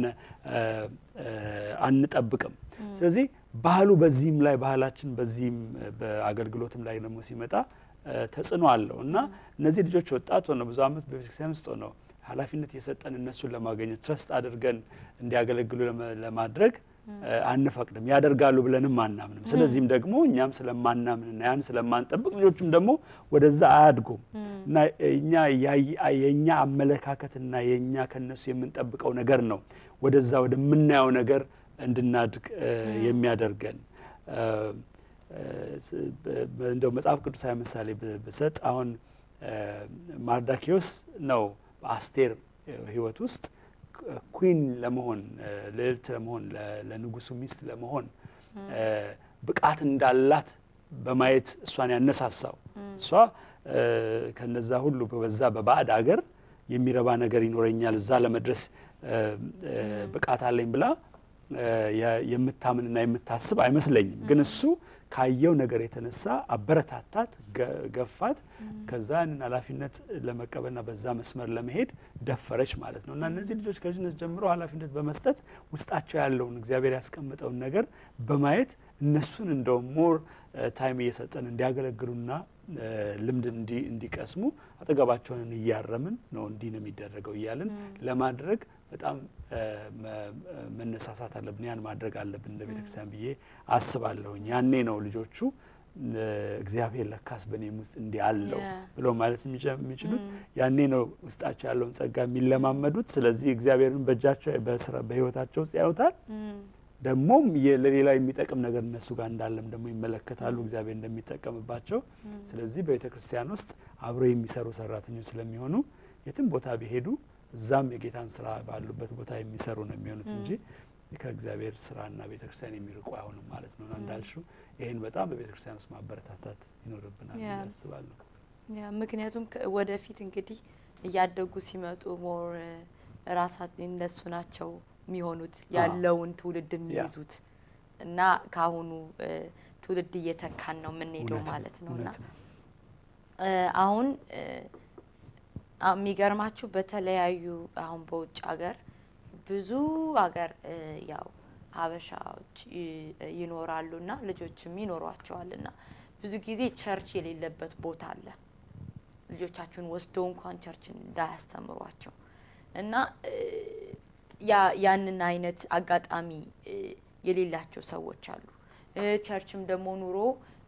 አንጠብቅም። ስለዚህ ባህሉ በዚህም ላይ ባህላችን በዚህም በአገልግሎትም ላይ ደግሞ ሲመጣ ተጽዕኖ አለው እና እነዚህ ልጆች ወጣት ሆነው ብዙ ዓመት በቤተክርስቲያን ውስጥ ሆነው ኃላፊነት የሰጠን እነሱን ለማገኘት ትረስት አድርገን እንዲያገለግሉ ለማድረግ አንፈቅድም። ያደርጋሉ ብለንም አናምንም። ስለዚህም ደግሞ እኛም ስለማናምንና ያን ስለማንጠብቅ ልጆቹም ደግሞ ወደዛ አያድጉም እና እኛ የእኛ አመለካከትና የእኛ ከነሱ የምንጠብቀው ነገር ነው ወደዛ ወደምናየው ነገር እንድናድግ የሚያደርገን። እንደው መጽሐፍ ቅዱሳዊ ምሳሌ ብሰጥ አሁን ማርዳኪዮስ ነው በአስቴር ሕይወት ውስጥ ኩዊን ለመሆን ልዕልት ለመሆን ለንጉሱ ሚስት ለመሆን ብቃት እንዳላት በማየት እሷን ያነሳሳው እሷ ከነዛ ሁሉ በዛ በባዕድ አገር የሚረባ ነገር ይኖረኛል እዛ ለመድረስ ብቃት አለኝ ብላ የምታምንና የምታስብ አይመስለኝም። ግን እሱ ካየው ነገር የተነሳ አበረታታት፣ ገፋት። ከዛ ያንን ኃላፊነት ለመቀበልና በዛ መስመር ለመሄድ ደፈረች ማለት ነው። እና እነዚህ ልጆች ከልጅነት ጀምሮ ኃላፊነት በመስጠት ውስጣቸው ያለውን እግዚአብሔር ያስቀመጠውን ነገር በማየት እነሱን እንደው ሞር ታይም እየሰጠን እንዲያገለግሉና ልምድ እንዲቀስሙ አጠገባቸውን እያረምን ነው እንዲህ ነው የሚደረገው እያልን ለማድረግ በጣም መነሳሳት አለብን። ያን ማድረግ አለብን እንደ ቤተክርስቲያን ብዬ አስባለሁኝ። ያኔ ነው ልጆቹ እግዚአብሔር ለካስ በእኔም ውስጥ እንዲህ አለው ብለው ማለት የሚችሉት ያኔ ነው ውስጣቸው ያለውን ጸጋ የሚለማመዱት። ስለዚህ እግዚአብሔርን በእጃቸው በሕይወታቸው ውስጥ ያዩታል። ደግሞም ለሌላ የሚጠቅም ነገር እነሱ ጋር እንዳለም ደግሞ ይመለከታሉ፣ እግዚአብሔር እንደሚጠቀምባቸው። ስለዚህ በቤተ ክርስቲያን ውስጥ አብረው የሚሰሩ ሰራተኞች ስለሚሆኑ የትም ቦታ ቢሄዱ እዛም የጌታን ስራ ባሉበት ቦታ የሚሰሩ ነው የሚሆኑት እንጂ ከእግዚአብሔር ስራና ቤተ ክርስቲያን የሚርቁ አይሆንም ማለት ነው። እንዳልሽው ይህን በጣም በቤተ ክርስቲያን ውስጥ ማበረታታት ይኖርብናል ያስባለሁ። ምክንያቱም ወደፊት እንግዲህ እያደጉ ሲመጡ ሞር ራሳቸው እነሱ ናቸው የሚሆኑት ያለውን ትውልድ የሚይዙት እና ከአሁኑ ትውልድ እየተካን ነው የምንሄደው ማለት ነው እና አሁን የሚገርማችሁ በተለያዩ አሁን በውጭ ሀገር ብዙ ሀገር ያው ሀበሻዎች ይኖራሉ እና ልጆችም ይኖሯቸዋል እና ብዙ ጊዜ ቸርች የሌለበት ቦታ አለ። ልጆቻችሁን ወስደው እንኳን ቸርችን እንዳያስተምሯቸው እና ያንን አይነት አጋጣሚ የሌላቸው ሰዎች አሉ። ቸርችም ደግሞ ኑሮ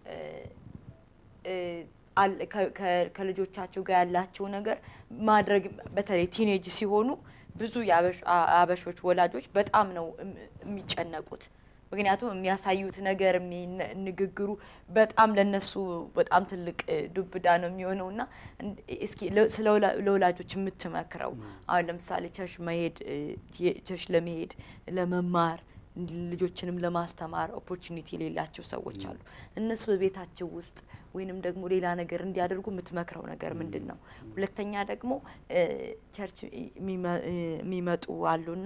ከልጆቻቸው ጋር ያላቸው ነገር ማድረግ በተለይ ቲኔጅ ሲሆኑ ብዙ የአበሾች ወላጆች በጣም ነው የሚጨነቁት። ምክንያቱም የሚያሳዩት ነገር ንግግሩ በጣም ለነሱ በጣም ትልቅ ዱብዳ ነው የሚሆነው እና እስኪ ስለ ለወላጆች የምትመክረው አሁን ለምሳሌ ቸርች መሄድ ቸርች ለመሄድ ለመማር ልጆችንም ለማስተማር ኦፖርቹኒቲ የሌላቸው ሰዎች አሉ። እነሱ በቤታቸው ውስጥ ወይንም ደግሞ ሌላ ነገር እንዲያደርጉ የምትመክረው ነገር ምንድን ነው? ሁለተኛ ደግሞ ቸርች የሚመጡ አሉና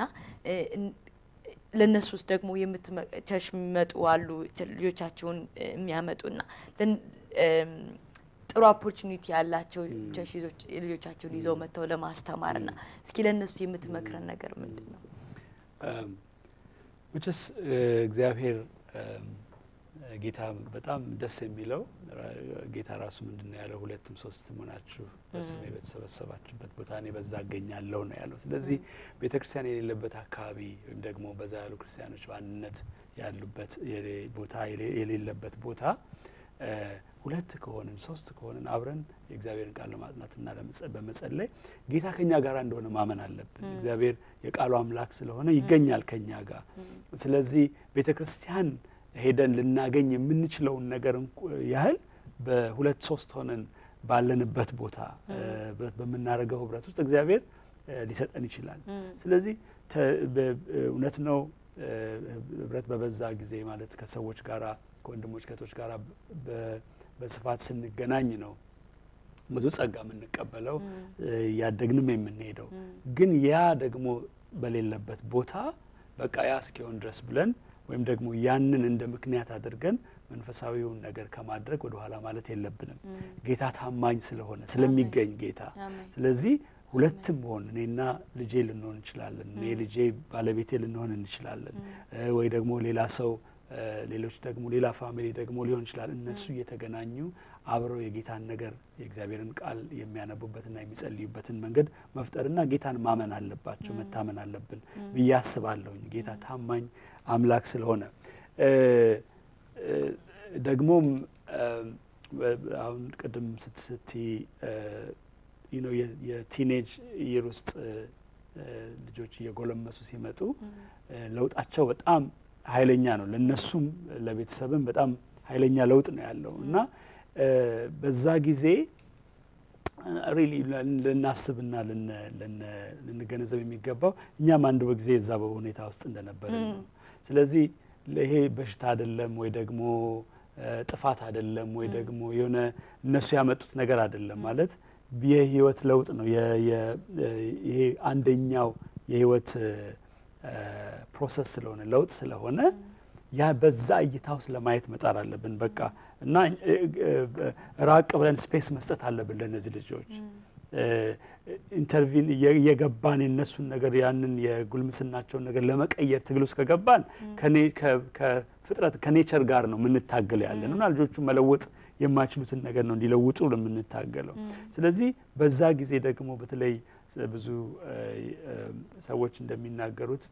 ለእነሱ ውስጥ ደግሞ ቸርች የሚመጡ አሉ ልጆቻቸውን የሚያመጡና ጥሩ ኦፖርቹኒቲ ያላቸው ቸርች ልጆቻቸውን ይዘው መጥተው ለማስተማርና እስኪ ለእነሱ የምትመክረን ነገር ምንድን ነው? መቼስ እግዚአብሔር ጌታ በጣም ደስ የሚለው ጌታ ራሱ ምንድን ነው ያለው? ሁለትም ሶስትም ሆናችሁ በስሜ በተሰበሰባችሁበት ቦታ እኔ በዛ እገኛለሁ ነው ያለው። ስለዚህ ቤተ ክርስቲያን የሌለበት አካባቢ ወይም ደግሞ በዛ ያሉ ክርስቲያኖች በአንድነት ያሉበት ቦታ የሌለበት ቦታ ሁለት ከሆንን ሶስት ከሆንን አብረን የእግዚአብሔርን ቃል ለማጥናትና በመጸለይ ጌታ ከኛ ጋር እንደሆነ ማመን አለብን። እግዚአብሔር የቃሉ አምላክ ስለሆነ ይገኛል ከኛ ጋር። ስለዚህ ቤተ ክርስቲያን ሄደን ልናገኝ የምንችለውን ነገር ያህል በሁለት ሶስት ሆነን ባለንበት ቦታ በምናደርገው ህብረት ውስጥ እግዚአብሔር ሊሰጠን ይችላል። ስለዚህ እውነት ነው ህብረት በበዛ ጊዜ ማለት ከሰዎች ጋራ ከወንድሞች ከቶች ጋር በስፋት ስንገናኝ ነው ብዙ ጸጋ የምንቀበለው እያደግንም የምንሄደው። ግን ያ ደግሞ በሌለበት ቦታ በቃ ያ እስኪሆን ድረስ ብለን ወይም ደግሞ ያንን እንደ ምክንያት አድርገን መንፈሳዊውን ነገር ከማድረግ ወደ ኋላ ማለት የለብንም። ጌታ ታማኝ ስለሆነ ስለሚገኝ ጌታ ስለዚህ ሁለትም ሆን እኔና ልጄ ልንሆን እንችላለን። እኔ ልጄ ባለቤቴ ልንሆን እንችላለን። ወይ ደግሞ ሌላ ሰው ሌሎች ደግሞ ሌላ ፋሚሊ ደግሞ ሊሆን ይችላል። እነሱ እየተገናኙ አብረው የጌታን ነገር የእግዚአብሔርን ቃል የሚያነቡበትና የሚጸልዩበትን መንገድ መፍጠርና ጌታን ማመን አለባቸው፣ መታመን አለብን ብዬ አስባለሁኝ። ጌታ ታማኝ አምላክ ስለሆነ ደግሞም አሁን ቅድም ስትስቲ የቲኔጅ ይር ውስጥ ልጆች እየጎለመሱ ሲመጡ ለውጣቸው በጣም ኃይለኛ ነው። ለነሱም ለቤተሰብም በጣም ኃይለኛ ለውጥ ነው ያለው እና በዛ ጊዜ ሪሊ ልናስብና ልንገነዘብ የሚገባው እኛም አንድ በጊዜ የዛ በሁኔታ ውስጥ እንደነበርን ነው። ስለዚህ ይሄ በሽታ አይደለም ወይ ደግሞ ጥፋት አይደለም ወይ ደግሞ የሆነ እነሱ ያመጡት ነገር አይደለም ማለት የህይወት ለውጥ ነው። ይሄ አንደኛው የህይወት ፕሮሰስ ስለሆነ ለውጥ ስለሆነ ያ በዛ እይታ ውስጥ ለማየት መጣር አለብን። በቃ እና ራቅ ብለን ስፔስ መስጠት አለብን ለእነዚህ ልጆች ኢንተርቪን እየገባን የነሱን ነገር ያንን የጉልምስናቸውን ነገር ለመቀየር ትግል ውስጥ ከገባን ከፍጥረት ከኔቸር ጋር ነው የምንታገለው ያለን እና ልጆቹ መለወጥ የማይችሉትን ነገር ነው እንዲለውጡ የምንታገለው። ስለዚህ በዛ ጊዜ ደግሞ በተለይ ብዙ ሰዎች እንደሚናገሩት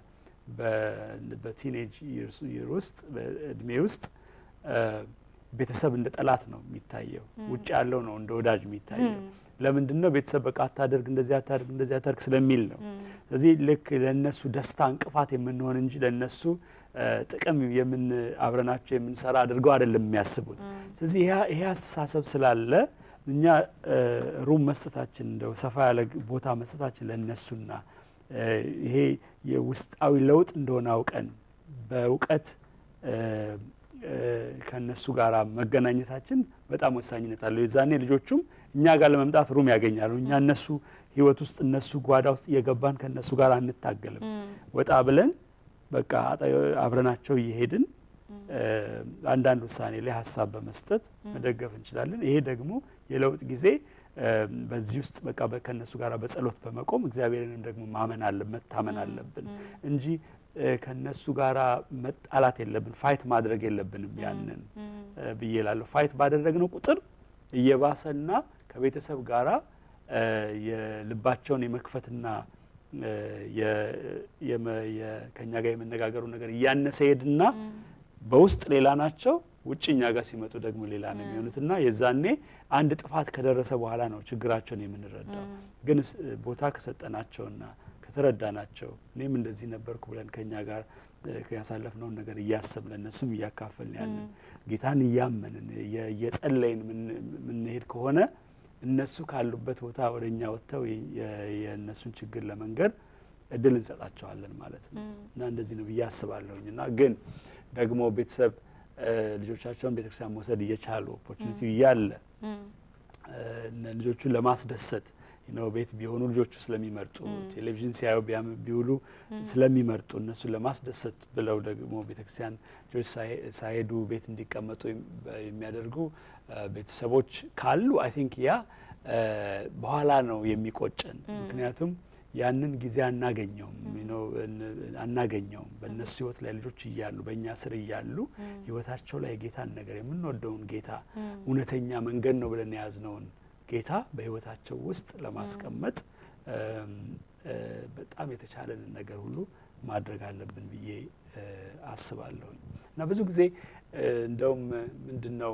በቲኔጅ ይር ውስጥ በእድሜ ውስጥ ቤተሰብ እንደ ጠላት ነው የሚታየው። ውጭ ያለው ነው እንደ ወዳጅ የሚታየው። ለምንድን ነው? ቤተሰብ በቃ አታደርግ፣ እንደዚህ አታደርግ፣ እንደዚህ አታደርግ ስለሚል ነው። ስለዚህ ልክ ለእነሱ ደስታ እንቅፋት የምንሆን እንጂ ለእነሱ ጥቅም የምን አብረናቸው የምንሰራ አድርገው አይደለም የሚያስቡት። ስለዚህ ይሄ አስተሳሰብ ስላለ እኛ ሩም መስጠታችን እንደው ሰፋ ያለ ቦታ መስጠታችን ለእነሱና ይሄ የውስጣዊ ለውጥ እንደሆነ አውቀን በእውቀት ከእነሱ ጋር መገናኘታችን በጣም ወሳኝነት አለው። የዛኔ ልጆቹም እኛ ጋር ለመምጣት ሩም ያገኛሉ። እኛ እነሱ ህይወት ውስጥ እነሱ ጓዳ ውስጥ እየገባን ከእነሱ ጋር አንታገልም። ወጣ ብለን በቃ አብረናቸው እየሄድን አንዳንድ ውሳኔ ላይ ሀሳብ በመስጠት መደገፍ እንችላለን። ይሄ ደግሞ የለውጥ ጊዜ በዚህ ውስጥ በቃ ከእነሱ ጋር በጸሎት በመቆም እግዚአብሔርንም ደግሞ ማመን አለ መታመን አለብን እንጂ ከነሱ ጋራ መጣላት የለብን፣ ፋይት ማድረግ የለብንም። ያንን ብዬ እላለሁ። ፋይት ባደረግነው ቁጥር እየባሰና ከቤተሰብ ጋራ የልባቸውን የመክፈትና ከኛ ጋር የመነጋገሩ ነገር እያነሰ ሄድና በውስጥ ሌላ ናቸው፣ ውጭ እኛ ጋር ሲመጡ ደግሞ ሌላ ነው የሚሆኑት እና የዛኔ አንድ ጥፋት ከደረሰ በኋላ ነው ችግራቸውን የምንረዳው። ግን ስ- ቦታ ከሰጠናቸውና ከተረዳናቸው እኔም እንደዚህ ነበርኩ ብለን ከኛ ጋር እ፣ ያሳለፍነውን ነገር እያሰብን እነሱም እያካፈልን ያለን ጌታን እያመንን እየ- እየጸለይን ምን- የምንሄድ ከሆነ እነሱ ካሉበት ቦታ ወደ እኛ ወጥተው የ- የ- የእነሱን ችግር ለመንገር እድል እንሰጣቸዋለን ማለት ነው እና እንደዚህ ነው ብዬ አስባለሁኝ እና ግን ደግሞ ቤተሰብ እ፣ ልጆቻቸውን ቤተክርስቲያን መውሰድ እየቻሉ ኦፖርቹኒቲ እያለ እ፣ እነ ልጆቹን ለማስደሰት ነው ቤት ቢሆኑ ልጆቹ ስለሚመርጡ ቴሌቪዥን ሲያዩ ቢያም- ቢውሉ ስለሚመርጡ እነሱን ለማስደሰት ብለው ደግሞ ቤተክርስቲያን ልጆች ሳይ- ሳይሄዱ ቤት እንዲቀመጡ የም- በ- የሚያደርጉ እ፣ ቤተሰቦች ካሉ አይ ቲንክ ያ እ፣ በኋላ ነው የሚቆጨን። ምክንያቱም ያንን ጊዜ አናገኘውም you know፣ እን- አናገኘውም በእነሱ ህይወት ላይ ልጆች እያሉ በእኛ ስር እያሉ ህይወታቸው ላይ የጌታን ነገር የምንወደውን ጌታ እውነተኛ መንገድ ነው ብለን የያዝነውን ጌታ በህይወታቸው ውስጥ ለማስቀመጥ እም፣ እ፣ በጣም የተቻለንን ነገር ሁሉ ማድረግ አለብን ብዬ እ፣ አስባለሁኝ እና ብዙ ጊዜ እ፣ እንደውም ምንድን ነው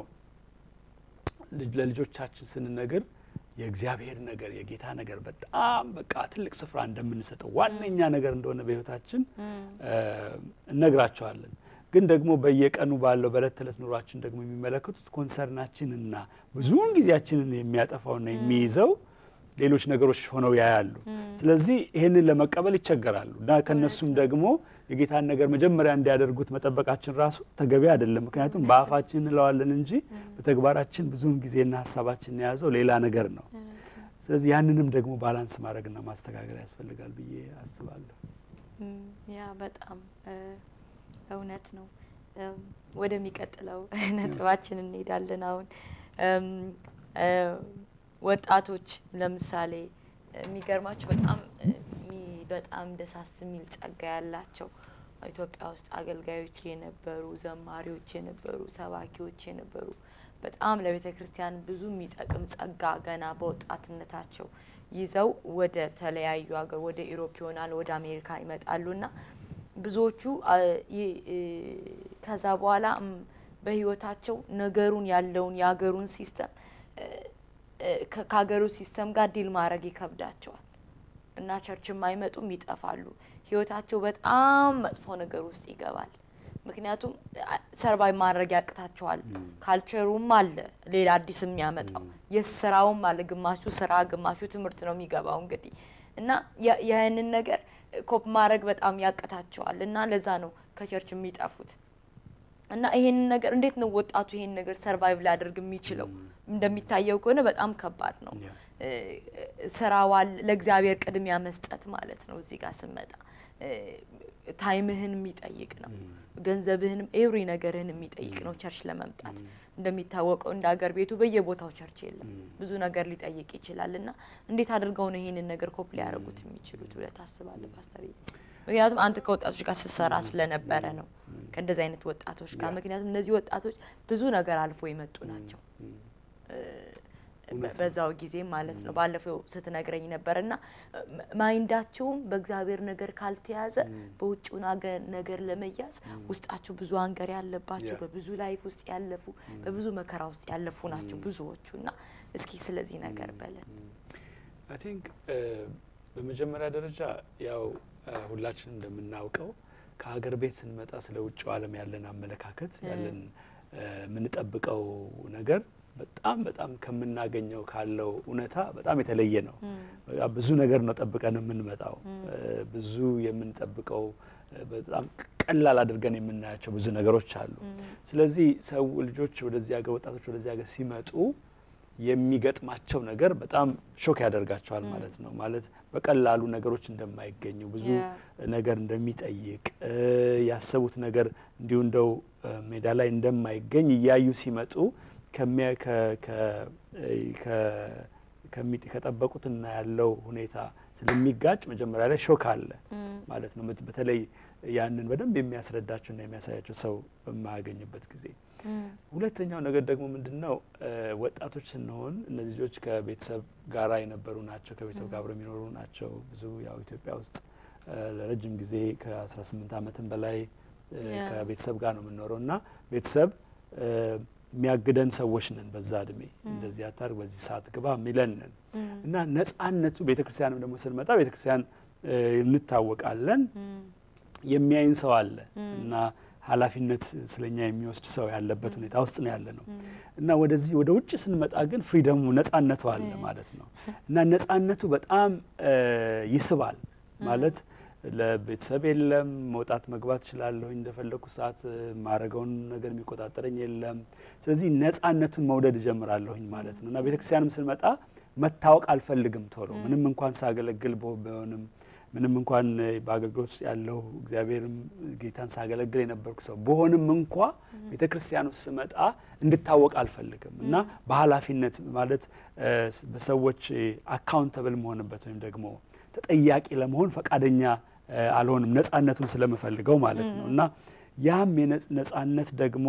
ልጅ- ለልጆቻችን ስንነግር የእግዚአብሔር ነገር የጌታ ነገር በጣም በቃ ትልቅ ስፍራ እንደምንሰጠው ዋነኛ ነገር እንደሆነ በህይወታችን እ፣ እነግራቸዋለን። ግን ደግሞ በየቀኑ ባለው በእለት ተዕለት ኑሯችን ደግሞ የሚመለከቱት ኮንሰርናችንና ብዙውን ጊዜያችንን የሚያጠፋውና የሚይዘው ሌሎች ነገሮች ሆነው ያያሉ። ስለዚህ ይህንን ለመቀበል ይቸገራሉ እና ከነሱም ደግሞ የጌታን ነገር መጀመሪያ እንዲያደርጉት መጠበቃችን ራሱ ተገቢ አይደለም። ምክንያቱም በአፋችን እንለዋለን እንጂ በተግባራችን ብዙውን ጊዜና ሀሳባችን የያዘው ሌላ ነገር ነው። ስለዚህ ያንንም ደግሞ ባላንስ ማድረግና ማስተካከል ያስፈልጋል ብዬ አስባለሁ። እም፣ ያ በጣም እ፣ እውነት ነው። እም፣ ወደሚቀጥለው ነጥባችን እንሄዳለን። አሁን እም፣ እ፣ ወጣቶች ለምሳሌ የሚገርማቸው በጣም እ፣ ሚ- በጣም ደሳስ የሚል ጸጋ ያላቸው ኢትዮጵያ ውስጥ አገልጋዮች የነበሩ ዘማሪዎች የነበሩ ሰባኪዎች የነበሩ በጣም ለቤተ ክርስቲያን ብዙ የሚጠቅም ጸጋ ገና በወጣትነታቸው ይዘው ወደ ተለያዩ ሀገር ወደ ኢሮፕ ይሆናል ወደ አሜሪካ ይመጣሉና ብዙዎቹ አ፣ ይ- እ፣ ከዛ በኋላ እም፣ በህይወታቸው ነገሩን ያለውን የሀገሩን ሲስተም እ፣ እ፣ ከ- ከሀገሩ ሲስተም ጋር ዲል ማድረግ ይከብዳቸዋል እና ቸርችም አይመጡም፣ ይጠፋሉ። ህይወታቸው በጣም መጥፎ ነገር ውስጥ ይገባል። ምክንያቱም ሰርቫይቭ ማድረግ ያቅታቸዋል። ካልቸሩም አለ ሌላ አዲስ የሚያመጣው የስራውም አለ። ግማሹ ስራ፣ ግማሹ ትምህርት ነው የሚገባው እንግዲህ እና ያ- ያንን ነገር ኮፕ ማድረግ በጣም ያቅታቸዋል እና ለዛ ነው ከቸርች የሚጠፉት። እና ይሄንን ነገር እንዴት ነው ወጣቱ ይሄን ነገር ሰርቫይቭ ሊያደርግ የሚችለው? እንደሚታየው ከሆነ በጣም ከባድ ነው። ያ። እ፣ ስራዋል ለእግዚአብሔር ቅድሚያ መስጠት ማለት ነው። እዚህ ጋር ስመጣ እ፣ ታይምህን የሚጠይቅ ነው። ገንዘብህንም ኤቭሪ ነገርህን የሚጠይቅ ነው ቸርች ለመምጣት። እንደሚታወቀው እንደ ሀገር ቤቱ በየቦታው ቸርች የለም። ብዙ ነገር ሊጠይቅ ይችላል እና እንዴት አድርገው ነው ይሄንን ነገር ኮፕ ሊያደርጉት የሚችሉት ብለህ ታስባለህ ፓስተር? ምክንያቱም አንተ ከወጣቶች ጋር ስትሰራ ስለነበረ ነው ከእንደዚህ አይነት ወጣቶች ጋር። ያ። ምክንያቱም እነዚህ ወጣቶች ብዙ ነገር አልፎ የመጡ ናቸው። እውነት ነው። በዛው ጊዜ ማለት ነው። ባለፈው ስትነግረኝ ነበር እና ማይንዳቸውም በእግዚአብሔር ነገር ካልተያዘ በውጭው ናገ- ነገር ለመያዝ ውስጣቸው ብዙ አንገር ያለባቸው ያ። በብዙ ላይፍ ውስጥ ያለፉ በብዙ መከራ ውስጥ ያለፉ ናቸው ብዙዎቹ እና እስኪ ስለዚህ ነገር በለን። አይ ቲንክ በመጀመሪያ ደረጃ ያው እ፣ ሁላችንም እንደምናውቀው ከሀገር ቤት ስንመጣ ስለ ውጭው ዓለም ያለን አመለካከት ያለን እ፣ የምንጠብቀው ነገር በጣም በጣም ከምናገኘው ካለው እውነታ በጣም የተለየ ነው። በቃ ብዙ ነገር ነው ጠብቀን የምንመጣው። እ፣ ብዙ የምንጠብቀው እ፣ በጣም ቀላል አድርገን የምናያቸው ብዙ ነገሮች አሉ። ስለዚህ ሰው ልጆች ወደዚህ ሀገር ወጣቶች ወደዚህ ሀገር ሲመጡ የሚገጥማቸው ነገር በጣም ሾክ ያደርጋቸዋል ማለት ነው። ማለት በቀላሉ ነገሮች እንደማይገኙ ብዙ ያ። ነገር እንደሚጠይቅ እ፣ ያሰቡት ነገር እንዲሁ እንደው እ፣ ሜዳ ላይ እንደማይገኝ እያዩ ሲመጡ ከሚያ- ከ- ከ- እ፣ ከ- ከሚ- ከጠበቁትና ያለው ሁኔታ ስለሚጋጭ መጀመሪያ ላይ ሾክ አለ ማለት ነው። በት- በተለይ ያንን በደንብ የሚያስረዳቸውና የሚያሳያቸው ሰው በማያገኝበት ጊዜ ሁለተኛው ነገር ደግሞ ምንድን ነው? እ፣ ወጣቶች ስንሆን እነዚህ ልጆች ከቤተሰብ ጋራ የነበሩ ናቸው። ከቤተሰብ ጋር አብረው የሚኖሩ ናቸው። ብዙ ያው ኢትዮጵያ ውስጥ እ፣ ለረጅም ጊዜ ከ18 ዓመትም በላይ ከቤተሰብ ጋር ነው የምንኖረው እና ቤተሰብ የሚያግደን ሰዎች ነን። በዛ እድሜ እንደዚህ አታርግ፣ በዚህ ሰዓት ግባ የሚለን ነን እና ነጻነቱ ቤተክርስቲያንም ደግሞ ስንመጣ ቤተክርስቲያን እንታወቃለን። የሚያይን ሰው አለ እና ኃላፊነት ስለኛ የሚወስድ ሰው ያለበት ሁኔታ ውስጥ ነው ያለ ነው እና ወደዚህ ወደ ውጭ ስንመጣ ግን ፍሪደሙ ነጻነቱ አለ ማለት ነው እና ነጻነቱ በጣም ይስባል ማለት ለቤተሰብ የለም። መውጣት መግባት እችላለሁ እንደፈለግኩ ሰዓት ማረገውን ነገር የሚቆጣጠረኝ የለም። ስለዚህ ነጻነቱን መውደድ እጀምራለሁኝ ማለት ነው እና ቤተክርስቲያንም ስንመጣ መታወቅ አልፈልግም ቶሎ ምንም እንኳን ሳገለግል ቢሆንም ምንም እንኳን በአገልግሎት ውስጥ ያለው እግዚአብሔርም ጌታን ሳገለግል የነበርኩ ሰው በሆንም እንኳ ቤተ ክርስቲያን ውስጥ ስመጣ እንድታወቅ አልፈልግም እና በኃላፊነት ማለት በሰዎች አካውንተብል መሆንበት ወይም ደግሞ ተጠያቂ ለመሆን ፈቃደኛ አልሆንም፣ ነጻነቱን ስለምፈልገው ማለት ነው እና ያም ነጻነት ደግሞ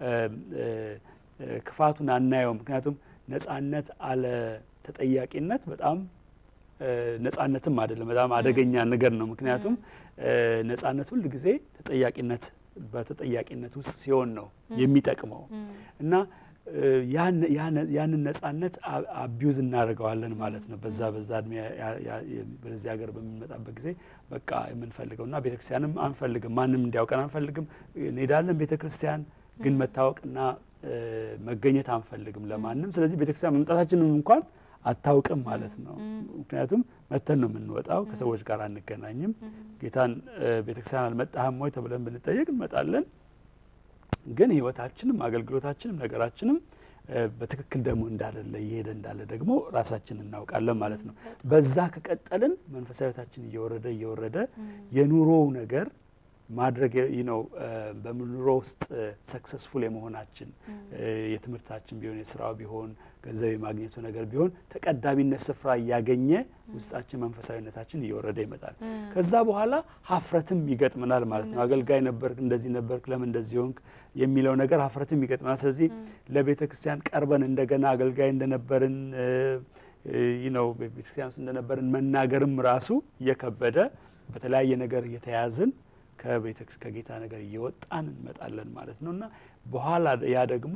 ክፋቱን አናየው። ምክንያቱም ነጻነት አለ ተጠያቂነት በጣም ነጻነትም አይደለም፣ በጣም አደገኛ ነገር ነው። ምክንያቱም ነጻነት ሁል ጊዜ ተጠያቂነት በተጠያቂነት ውስጥ ሲሆን ነው የሚጠቅመው እና ያንን ነጻነት አቢዩዝ እናደርገዋለን ማለት ነው። በዛ በዛ እድሜ በዚህ ሀገር በምንመጣበት ጊዜ በቃ የምንፈልገው እና ቤተክርስቲያንም አንፈልግም፣ ማንም እንዲያውቀን አንፈልግም። እንሄዳለን ቤተክርስቲያን ግን መታወቅና መገኘት አንፈልግም ለማንም። ስለዚህ ቤተክርስቲያን መምጣታችንም እንኳን አታውቅም ማለት ነው። ምክንያቱም መተን ነው የምንወጣው፣ ከሰዎች ጋር አንገናኝም። ጌታን ቤተክርስቲያን አልመጣህም ወይ ተብለን ብንጠየቅ እንመጣለን። ግን ህይወታችንም አገልግሎታችንም ነገራችንም በትክክል ደግሞ እንዳለለ እየሄደ እንዳለ ደግሞ ራሳችን እናውቃለን ማለት ነው። በዛ ከቀጠልን መንፈሳዊ ህይወታችን እየወረደ እየወረደ የኑሮው ነገር ማድረግ ነው በኑሮ ውስጥ ሰክሰስፉል የመሆናችን የትምህርታችን ቢሆን የስራው ቢሆን ገንዘብ የማግኘቱ ነገር ቢሆን ተቀዳሚነት ስፍራ እያገኘ ውስጣችን መንፈሳዊነታችን እየወረደ ይመጣል። ከዛ በኋላ ሀፍረትም ይገጥመናል ማለት ነው። አገልጋይ ነበርክ፣ እንደዚህ ነበርክ፣ ለምን እንደዚህ ሆንክ የሚለው ነገር ሀፍረትም ይገጥመናል። ስለዚህ ለቤተ ክርስቲያን ቀርበን እንደገና አገልጋይ እንደነበርን ነው ቤተክርስቲያን ውስጥ እንደነበርን መናገርም ራሱ እየከበደ በተለያየ ነገር እየተያዝን ከጌታ ነገር እየወጣን እንመጣለን ማለት ነው እና በኋላ ያ ደግሞ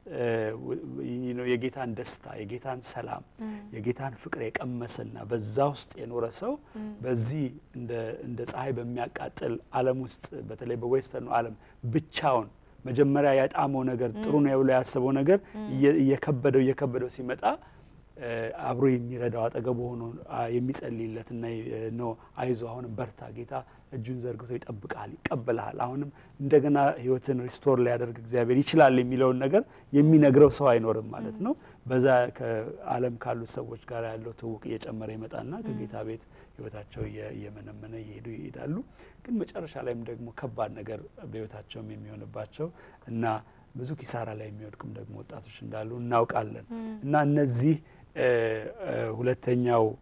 የጌታን ደስታ የጌታን ሰላም የጌታን ፍቅር የቀመሰና በዛ ውስጥ የኖረ ሰው በዚህ እንደ ፀሐይ በሚያቃጥል ዓለም ውስጥ በተለይ በዌስተርኑ ዓለም ብቻውን መጀመሪያ ያጣመው ነገር ጥሩ ነው ብሎ ያሰበው ነገር እየከበደው እየከበደው ሲመጣ አብሮ የሚረዳው አጠገቡ ሆኖ የሚጸልይለትና ነው አይዞ አሁንም በርታ ጌታ እጁን ዘርግቶ ይጠብቃል፣ ይቀበልሃል፣ አሁንም እንደገና ህይወትን ሪስቶር ሊያደርግ እግዚአብሔር ይችላል የሚለውን ነገር የሚነግረው ሰው አይኖርም ማለት ነው። በዛ ከዓለም ካሉት ሰዎች ጋር ያለው ትውውቅ እየጨመረ ይመጣና ከጌታ ቤት ህይወታቸው እየመነመነ እየሄዱ ይሄዳሉ። ግን መጨረሻ ላይም ደግሞ ከባድ ነገር በህይወታቸውም የሚሆንባቸው እና ብዙ ኪሳራ ላይ የሚወድቁም ደግሞ ወጣቶች እንዳሉ እናውቃለን እና እነዚህ ሁለተኛው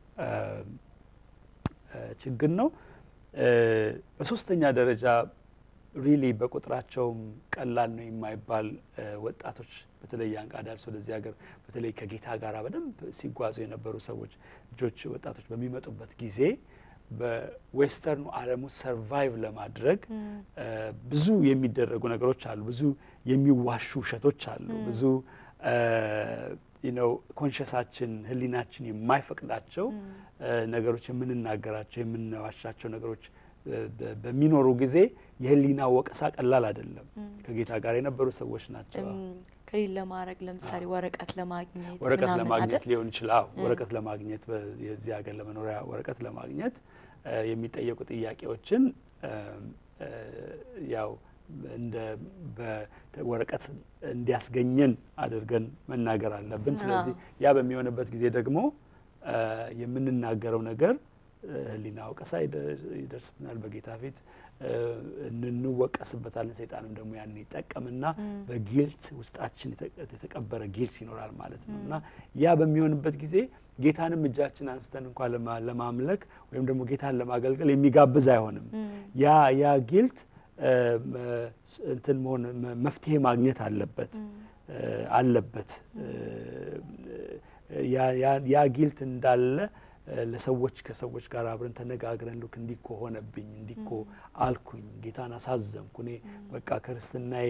ችግር ነው። በሶስተኛ ደረጃ ሪሊ በቁጥራቸውም ቀላል ነው የማይባል ወጣቶች በተለይ አንቃዳርስ ወደዚህ ሀገር በተለይ ከጌታ ጋር በደንብ ሲጓዙ የነበሩ ሰዎች ልጆች፣ ወጣቶች በሚመጡበት ጊዜ በዌስተርኑ ዓለም ውስጥ ሰርቫይቭ ለማድረግ ብዙ የሚደረጉ ነገሮች አሉ። ብዙ የሚዋሹ ውሸቶች አሉ። ብዙ ነው ኮንሸሳችን ህሊናችን የማይፈቅዳቸው ነገሮች የምንናገራቸው የምንዋሻቸው ነገሮች በሚኖሩ ጊዜ የህሊና ወቀሳ ቀላል አይደለም። ከጌታ ጋር የነበሩ ሰዎች ናቸው። ክሊል ለማድረግ ለምሳሌ ወረቀት ለማግኘት ወረቀት ምናምን ለማግኘት አይደል? ሊሆን ይችላል። ወረቀት ለማግኘት የዚህ ሀገር ለመኖሪያ ወረቀት ለማግኘት የሚጠየቁ ጥያቄዎችን ያው እንደ በወረቀት እንዲያስገኘን አድርገን መናገር አለብን። ስለዚህ ያ በሚሆንበት ጊዜ ደግሞ የምንናገረው ነገር ህሊና ወቀሳ ይደርስብናል። በጌታ ፊት እንወቀስበታለን። ሰይጣንም ደግሞ ያንን ይጠቀምና በጊልት ውስጣችን የተቀበረ ጊልት ይኖራል ማለት ነው እና ያ በሚሆንበት ጊዜ ጌታንም እጃችን አንስተን እንኳን ለማምለክ ወይም ደግሞ ጌታን ለማገልገል የሚጋብዝ አይሆንም። ያ ያ ጊልት እንትን መሆን መፍትሄ ማግኘት አለበት አለበት ያ ጊልት እንዳለ ለሰዎች ከሰዎች ጋር አብረን ተነጋግረን ልክ እንዲኮ ሆነብኝ እንዲኮ አልኩኝ ጌታን አሳዘንኩ እኔ በቃ ክርስትናዬ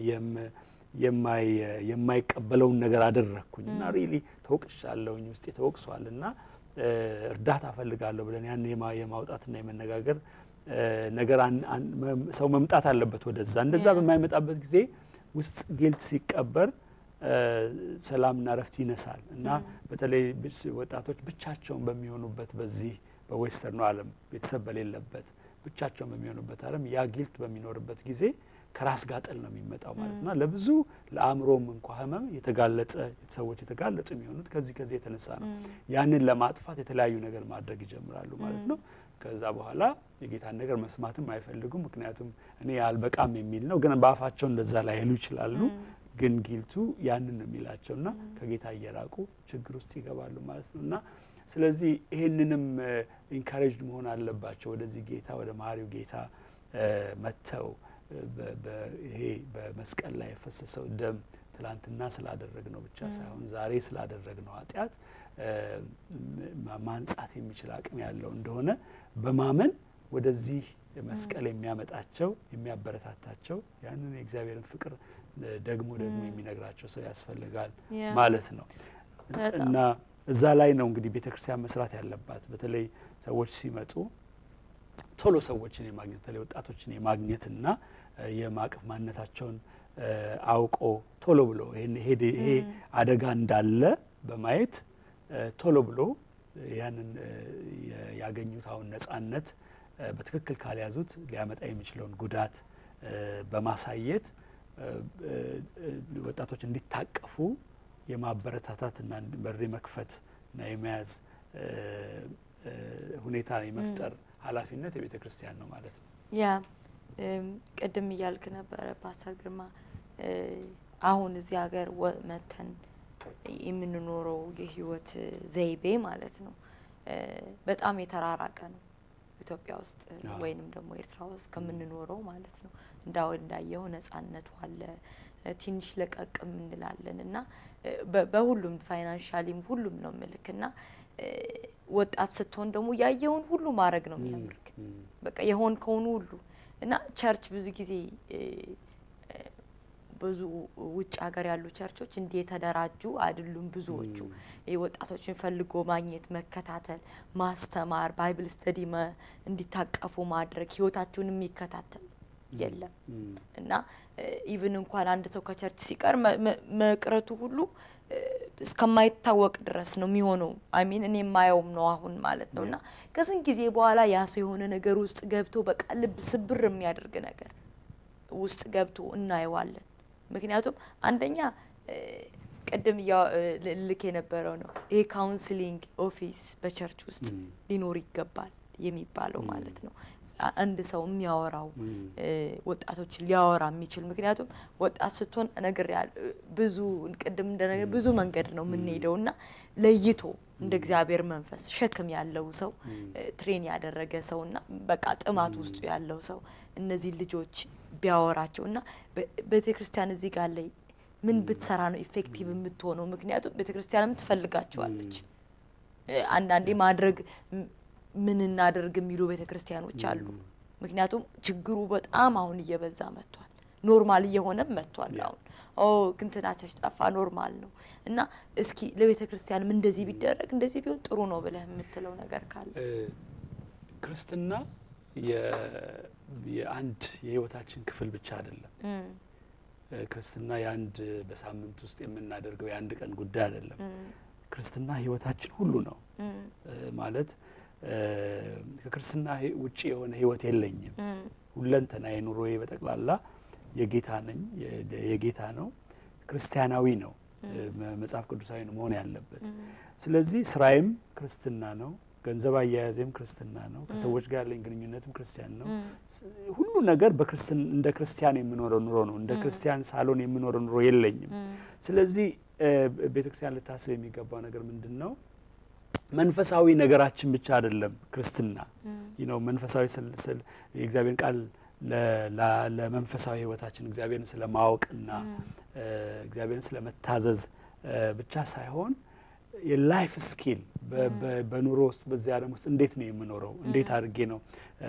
የማይቀበለውን ነገር አደረግኩኝ እና ሪሊ ተወቅሻለሁኝ ውስጤ ተወቅሷል እና እርዳታ እፈልጋለሁ ብለን ያን የማውጣትና የመነጋገር ነገር ሰው መምጣት አለበት ወደዛ። እንደዛ በማይመጣበት ጊዜ ውስጥ ጊልት ሲቀበር ሰላምና ረፍት ይነሳል እና በተለይ ወጣቶች ብቻቸውን በሚሆኑበት በዚህ በዌስተርኑ ዓለም ቤተሰብ በሌለበት ብቻቸውን በሚሆኑበት ዓለም ያ ጊልት በሚኖርበት ጊዜ ከራስ ጋር ጥል ነው የሚመጣው ማለት ነው። ለብዙ ለአእምሮም እንኳ ህመም የተጋለጸ ሰዎች የተጋለጡ የሚሆኑት ከዚህ ከዚህ የተነሳ ነው። ያንን ለማጥፋት የተለያዩ ነገር ማድረግ ይጀምራሉ ማለት ነው። ከዛ በኋላ የጌታን ነገር መስማትም አይፈልጉም። ምክንያቱም እኔ አልበቃም የሚል ነው። ግን በአፋቸው እንደዛ ላይሉ ይችላሉ። ግን ጊልቱ ያንን ነው የሚላቸው እና ከጌታ እየራቁ ችግር ውስጥ ይገባሉ ማለት ነው እና ስለዚህ ይህንንም ኢንካሬጅድ መሆን አለባቸው ወደዚህ ጌታ ወደ መሀሪው ጌታ መጥተው ይሄ በመስቀል ላይ የፈሰሰው ደም ትላንትና ስላደረግ ነው ብቻ ሳይሆን ዛሬ ስላደረግ ነው ኃጢአት ማንጻት የሚችል አቅም ያለው እንደሆነ በማመን ወደዚህ መስቀል የሚያመጣቸው የሚያበረታታቸው ያንን የእግዚአብሔርን ፍቅር ደግሞ ደግሞ የሚነግራቸው ሰው ያስፈልጋል ማለት ነው እና እዛ ላይ ነው እንግዲህ ቤተ ክርስቲያን መስራት ያለባት። በተለይ ሰዎች ሲመጡ ቶሎ ሰዎችን የማግኘት በተለይ ወጣቶችን የማግኘትና የማቀፍ ማንነታቸውን አውቆ ቶሎ ብሎ ይሄ አደጋ እንዳለ በማየት ቶሎ ብሎ ያንን ያገኙት አሁን ነጻነት በትክክል ካልያዙት ሊያመጣ የሚችለውን ጉዳት በማሳየት ወጣቶች እንዲታቀፉ የማበረታታትና በር መክፈት እና የመያዝ ሁኔታ የመፍጠር ኃላፊነት የቤተ ክርስቲያን ነው ማለት ነው። ያ ቅድም እያልክ ነበረ ፓስተር ግርማ፣ አሁን እዚህ ሀገር መተን የምንኖረው የህይወት ዘይቤ ማለት ነው በጣም የተራራቀ ነው ኢትዮጵያ ውስጥ ወይንም ደግሞ ኤርትራ ውስጥ ከምንኖረው ማለት ነው። እንዳው እንዳየው ነጻነቱ አለ ትንሽ ለቀቅም እንላለን እና በሁሉም ፋይናንሻሊም ሁሉም ነው ምልክ እና ወጣት ስትሆን ደግሞ ያየውን ሁሉ ማድረግ ነው የሚያምርክ በቃ የሆን ከሆኑ ሁሉ እና ቸርች ብዙ ጊዜ ብዙ ውጭ ሀገር ያሉ ቸርቾች እንዲህ የተደራጁ አይደሉም። ብዙዎቹ ወጣቶችን ፈልጎ ማግኘት፣ መከታተል፣ ማስተማር፣ ባይብል ስተዲ እንዲታቀፉ ማድረግ ህይወታቸውን የሚከታተል የለም እና ኢቭን እንኳን አንድ ሰው ከቸርች ሲቀር መቅረቱ ሁሉ እስከማይታወቅ ድረስ ነው የሚሆነው። አይሚን እኔ የማየውም ነው አሁን ማለት ነው እና ከስንት ጊዜ በኋላ ያ ሰው የሆነ ነገር ውስጥ ገብቶ በቃ ልብ ስብር የሚያደርግ ነገር ውስጥ ገብቶ እናየዋለን። ምክንያቱም አንደኛ ቅድም ልክ የነበረው ነው ይሄ ካውንስሊንግ ኦፊስ በቸርች ውስጥ ሊኖር ይገባል የሚባለው ማለት ነው። አንድ ሰው የሚያወራው ወጣቶችን ሊያወራ የሚችል ምክንያቱም ወጣት ስትሆን ነገር ብዙ ቅድም እንደነገር ብዙ መንገድ ነው የምንሄደው እና ለይቶ እንደ እግዚአብሔር መንፈስ ሸክም ያለው ሰው ትሬን ያደረገ ሰው እና በቃ ጥማት ውስጡ ያለው ሰው እነዚህ ልጆች ቢያወራቸው እና ቤተ ክርስቲያን እዚህ ጋር ላይ ምን ብትሰራ ነው ኢፌክቲቭ የምትሆነው? ምክንያቱም ቤተ ክርስቲያንም ትፈልጋቸዋለች። አንዳንዴ ማድረግ ምን እናደርግ የሚሉ ቤተ ክርስቲያኖች አሉ። ምክንያቱም ችግሩ በጣም አሁን እየበዛ መጥቷል። ኖርማል እየሆነም መጥቷል። አሁን ኦ ክንትናቸች ጠፋ ኖርማል ነው እና እስኪ ለቤተ ክርስቲያንም እንደዚህ ቢደረግ እንደዚህ ቢሆን ጥሩ ነው ብለህ የምትለው ነገር ካለ ክርስትና የአንድ የህይወታችን ክፍል ብቻ አይደለም። ክርስትና የአንድ በሳምንት ውስጥ የምናደርገው የአንድ ቀን ጉዳይ አይደለም። ክርስትና ህይወታችን ሁሉ ነው ማለት ከክርስትና ውጭ የሆነ ህይወት የለኝም። ሁለንተና የኑሮዬ በጠቅላላ የጌታ ነኝ የጌታ ነው። ክርስቲያናዊ ነው፣ መጽሐፍ ቅዱሳዊ ነው መሆን ያለበት። ስለዚህ ስራዬም ክርስትና ነው፣ ገንዘብ አያያዜም ክርስትና ነው፣ ከሰዎች ጋር ያለኝ ግንኙነትም ክርስቲያን ነው። ሁሉ ነገር እንደ ክርስቲያን የምኖረው ኑሮ ነው። እንደ ክርስቲያን ሳሎን የምኖረው ኑሮ የለኝም። ስለዚህ ቤተ ክርስቲያን ልታስብ የሚገባው ነገር ምንድን ነው? መንፈሳዊ ነገራችን ብቻ አይደለም ክርስትና ነው። መንፈሳዊ ስል የእግዚአብሔር ቃል ለመንፈሳዊ ህይወታችን እግዚአብሔርን ስለ ማወቅና እግዚአብሔርን ስለ መታዘዝ ብቻ ሳይሆን የላይፍ ስኪል በኑሮ ውስጥ በዚህ ዓለም ውስጥ እንዴት ነው የምኖረው? እንዴት አድርጌ ነው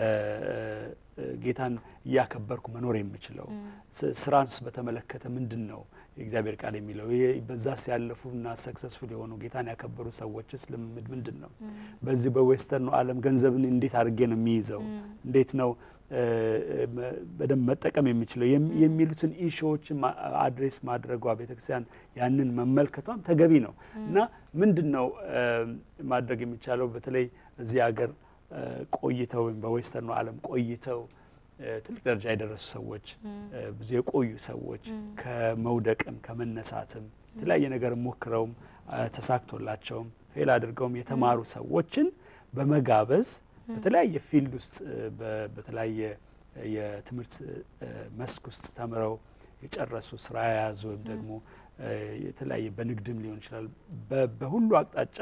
ጌታን እያከበርኩ መኖር የምችለው? ስራንስ በተመለከተ ምንድን ነው የእግዚአብሔር ቃል የሚለው? በዛስ ያለፉና ሰክሰስፉል የሆኑ ጌታን ያከበሩ ሰዎችስ ልምምድ ምንድን ነው? በዚህ በዌስተርኑ ዓለም ገንዘብን እንዴት አድርጌ ነው የሚይዘው? እንዴት ነው በደንብ መጠቀም የሚችለው የሚሉትን ኢሹዎችን አድሬስ ማድረጓ ቤተክርስቲያን ያንን መመልከቷም ተገቢ ነው እና ምንድን ነው ማድረግ የሚቻለው በተለይ እዚህ ሀገር ቆይተው ወይም በዌስተርኑ ዓለም ቆይተው ትልቅ ደረጃ የደረሱ ሰዎች ብዙ የቆዩ ሰዎች ከመውደቅም ከመነሳትም የተለያየ ነገር ሞክረውም ተሳክቶላቸውም ፌል አድርገውም የተማሩ ሰዎችን በመጋበዝ በተለያየ ፊልድ ውስጥ በተለያየ የትምህርት መስክ ውስጥ ተምረው የጨረሱ ስራ የያዙ ወይም ደግሞ የተለያየ በንግድም ሊሆን ይችላል በሁሉ አቅጣጫ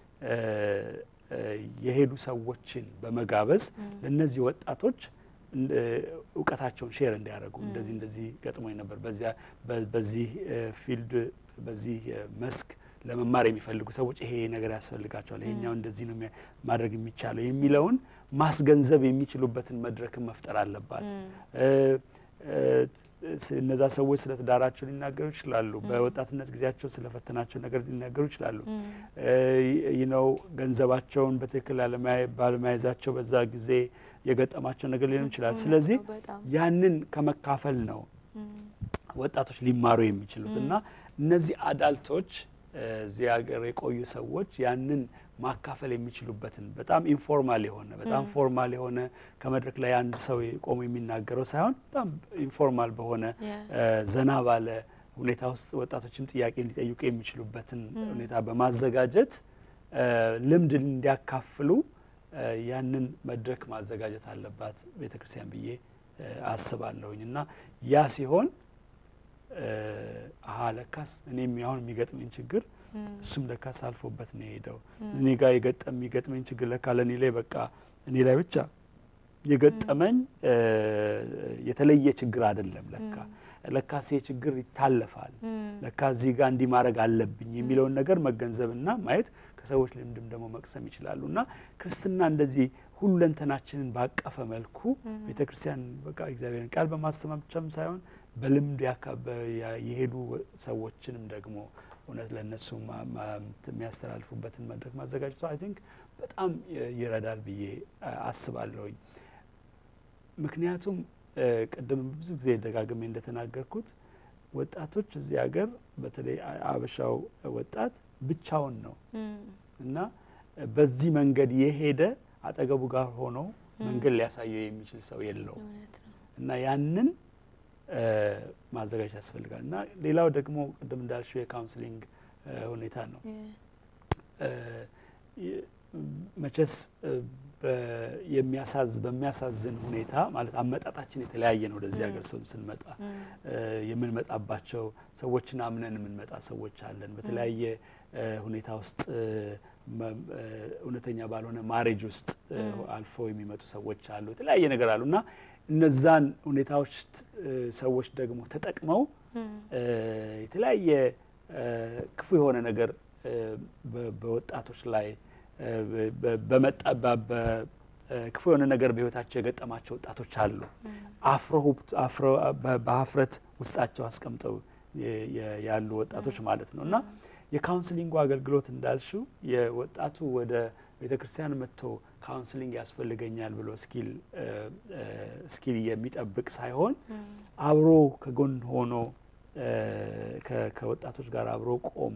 የሄዱ ሰዎችን በመጋበዝ ለእነዚህ ወጣቶች እውቀታቸውን ሼር እንዲያደርጉ እንደዚህ እንደዚህ ገጥሞኝ ነበር፣ በዚህ ፊልድ በዚህ መስክ ለመማር የሚፈልጉ ሰዎች ይሄ ነገር ያስፈልጋቸዋል፣ ይሄኛው እንደዚህ ነው ማድረግ የሚቻለው የሚለውን ማስገንዘብ የሚችሉበትን መድረክን መፍጠር አለባት። እነዛ ሰዎች ስለ ትዳራቸው ሊናገሩ ይችላሉ። በወጣትነት ጊዜያቸው ስለፈተናቸው ነገር ሊናገሩ ይችላሉ። ይነው ገንዘባቸውን በትክክል ባለመያዛቸው በዛ ጊዜ የገጠማቸው ነገር ሊሆን ይችላል። ስለዚህ ያንን ከመካፈል ነው ወጣቶች ሊማሩ የሚችሉት እና እነዚህ አዳልቶች እዚህ ሀገር የቆዩ ሰዎች ያንን ማካፈል የሚችሉበትን በጣም ኢንፎርማል የሆነ በጣም ፎርማል የሆነ ከመድረክ ላይ አንድ ሰው ቆሞ የሚናገረው ሳይሆን በጣም ኢንፎርማል በሆነ ዘና ባለ ሁኔታ ውስጥ ወጣቶችም ጥያቄ እንዲጠይቁ የሚችሉበትን ሁኔታ በማዘጋጀት ልምድ እንዲያካፍሉ ያንን መድረክ ማዘጋጀት አለባት ቤተ ክርስቲያን ብዬ አስባለሁኝ እና ያ ሲሆን አሀ ለካስ እኔም አሁን የሚገጥመኝ ችግር እሱም ለካስ አልፎበት ነው የሄደው። እኔ ጋር የገጠም የሚገጥመኝ ችግር ለካ ለእኔ ላይ በቃ እኔ ላይ ብቻ የገጠመኝ የተለየ ችግር አይደለም። ለካ ለካስ ችግር ይታለፋል። ለካ እዚህ ጋር እንዲህ ማድረግ አለብኝ የሚለውን ነገር መገንዘብና ማየት ከሰዎች ልምድም ደግሞ መቅሰም ይችላሉ እና ክርስትና እንደዚህ ሁለንተናችንን ባቀፈ መልኩ ቤተ ክርስቲያን በቃ እግዚአብሔርን ቃል በማስተማር ብቻም ሳይሆን በልምድ የሄዱ ሰዎችንም ደግሞ እውነት ለእነሱ የሚያስተላልፉበትን መድረክ ማዘጋጀቱ አይ ቲንክ በጣም ይረዳል ብዬ አስባለሁኝ። ምክንያቱም ቅድም ብዙ ጊዜ ደጋግሜ እንደተናገርኩት ወጣቶች እዚህ ሀገር በተለይ አበሻው ወጣት ብቻውን ነው እና በዚህ መንገድ የሄደ አጠገቡ ጋር ሆኖ መንገድ ሊያሳየው የሚችል ሰው የለውም እና ያንን ማዘጋጀት ያስፈልጋል እና ሌላው ደግሞ ቅድም እንዳልሽው የካውንስሊንግ ሁኔታ ነው። መቼስ የሚያሳዝ በሚያሳዝን ሁኔታ ማለት አመጣጣችን የተለያየ ነው። ወደዚህ ሀገር ሰው ስንመጣ የምንመጣባቸው ሰዎችን አምነን የምንመጣ ሰዎች አለን። በተለያየ ሁኔታ ውስጥ እውነተኛ ባልሆነ ማሬጅ ውስጥ አልፈው የሚመጡ ሰዎች አሉ። የተለያየ ነገር አሉ እና እነዛን ሁኔታዎች ሰዎች ደግሞ ተጠቅመው የተለያየ ክፉ የሆነ ነገር በወጣቶች ላይ በመጣ ክፉ የሆነ ነገር በሕይወታቸው የገጠማቸው ወጣቶች አሉ። አፍሮ በሀፍረት ውስጣቸው አስቀምጠው ያሉ ወጣቶች ማለት ነው እና የካውንስሊንጉ አገልግሎት እንዳልሽው የወጣቱ ወደ ቤተ ክርስቲያን መጥቶ ካውንስሊንግ ያስፈልገኛል ብሎ እስኪል የሚጠብቅ ሳይሆን አብሮ ከጎን ሆኖ ከወጣቶች ጋር አብሮ ቆሞ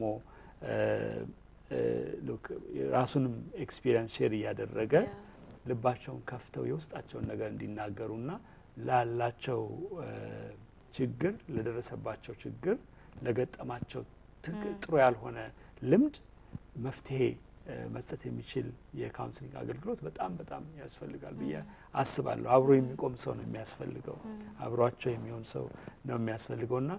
ራሱንም ኤክስፒሪየንስ ሼር እያደረገ ልባቸውን ከፍተው የውስጣቸውን ነገር እንዲናገሩና ላላቸው ችግር ለደረሰባቸው ችግር ለገጠማቸው ጥሩ ያልሆነ ልምድ መፍትሄ መስጠት የሚችል የካውንስሊንግ አገልግሎት በጣም በጣም ያስፈልጋል ብዬ አስባለሁ። አብሮ የሚቆም ሰው ነው የሚያስፈልገው። አብሯቸው የሚሆን ሰው ነው የሚያስፈልገው እና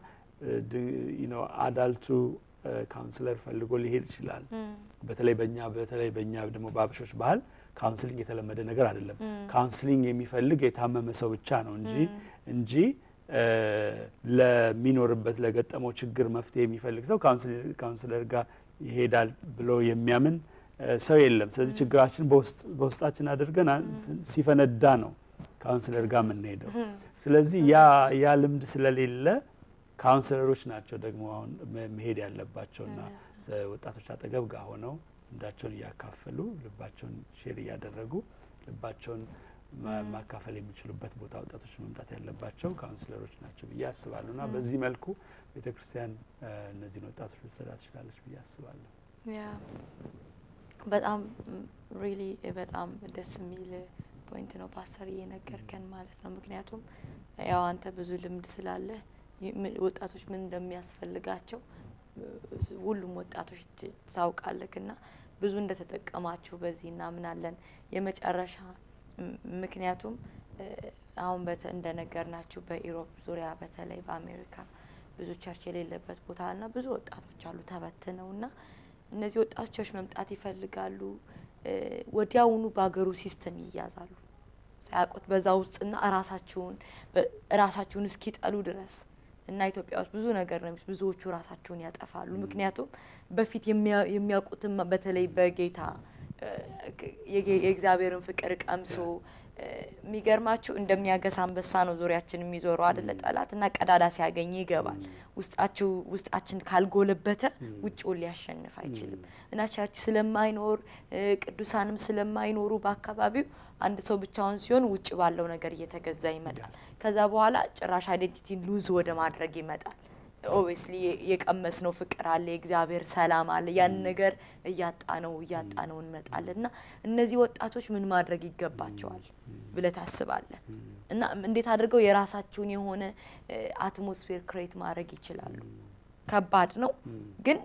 አዳልቱ ካውንስለር ፈልጎ ሊሄድ ይችላል። በተለይ በእኛ በተለይ በእኛ ደግሞ በአበሾች ባህል ካውንስሊንግ የተለመደ ነገር አይደለም። ካውንስሊንግ የሚፈልግ የታመመ ሰው ብቻ ነው እንጂ እንጂ ለሚኖርበት ለገጠመው ችግር መፍትሄ የሚፈልግ ሰው ካውንስለር ጋር ይሄዳል ብሎ የሚያምን ሰው የለም። ስለዚህ ችግራችን በውስጣችን አድርገን ሲፈነዳ ነው ካውንስለር ጋር የምንሄደው። ስለዚህ ያ ያ ልምድ ስለሌለ ካውንስለሮች ናቸው ደግሞ አሁን መሄድ ያለባቸውና ወጣቶች አጠገብ ጋር ሆነው ልምዳቸውን እያካፈሉ ልባቸውን ሼር እያደረጉ ልባቸውን ማካፈል የሚችሉበት ቦታ ወጣቶች መምጣት ያለባቸው ካውንስለሮች ናቸው ብዬ አስባለሁ። እና በዚህ መልኩ ቤተ ክርስቲያን እነዚህን ወጣቶች ልትሰራ ትችላለች ብዬ አስባለሁ። በጣም ሪሊ በጣም ደስ የሚል ፖይንት ነው ፓስተር እየነገርከን ማለት ነው። ምክንያቱም ያው አንተ ብዙ ልምድ ስላለህ ወጣቶች ምን እንደሚያስፈልጋቸው ሁሉም ወጣቶች ታውቃለህ እና ብዙ እንደተጠቀማችሁ በዚህ እናምናለን። የመጨረሻ ምክንያቱም አሁን እንደነገርናችሁ በኢሮፕ ዙሪያ በተለይ በአሜሪካ ብዙ ቸርች የሌለበት ቦታ እና ብዙ ወጣቶች አሉ ተበትነው እና እነዚህ ወጣቶች መምጣት ይፈልጋሉ። ወዲያውኑ በሀገሩ ሲስተም ይያዛሉ ሳያውቁት በዛ ውስጥና ራሳቸውን ራሳቸውን እስኪጠሉ ድረስ እና ኢትዮጵያ ውስጥ ብዙ ነገር ነው። ብዙዎቹ ራሳቸውን ያጠፋሉ። ምክንያቱም በፊት የሚያውቁትም በተለይ በጌታ የእግዚአብሔርን ፍቅር ቀምሶ የሚገርማችሁ እንደሚያገሳ አንበሳ ነው ዙሪያችን የሚዞረው አደለ ጠላት እና ቀዳዳ ሲያገኝ ይገባል። ውስጣችሁ ውስጣችን ካልጎለበተ ውጭውን ሊያሸንፍ አይችልም እና ቸርች ስለማይኖር ቅዱሳንም ስለማይኖሩ በአካባቢው አንድ ሰው ብቻውን ሲሆን ውጭ ባለው ነገር እየተገዛ ይመጣል። ከዛ በኋላ ጭራሽ አይዴንቲቲን ሉዝ ወደ ማድረግ ይመጣል። ኦብስሊ የቀመስ ነው ፍቅር አለ፣ የእግዚአብሔር ሰላም አለ። ያን ነገር እያጣ ነው እያጣ ነው እንመጣለን እና እነዚህ ወጣቶች ምን ማድረግ ይገባቸዋል ብለህ ታስባለህ? እና እንዴት አድርገው የራሳቸውን የሆነ አትሞስፌር ክሬት ማድረግ ይችላሉ? ከባድ ነው ግን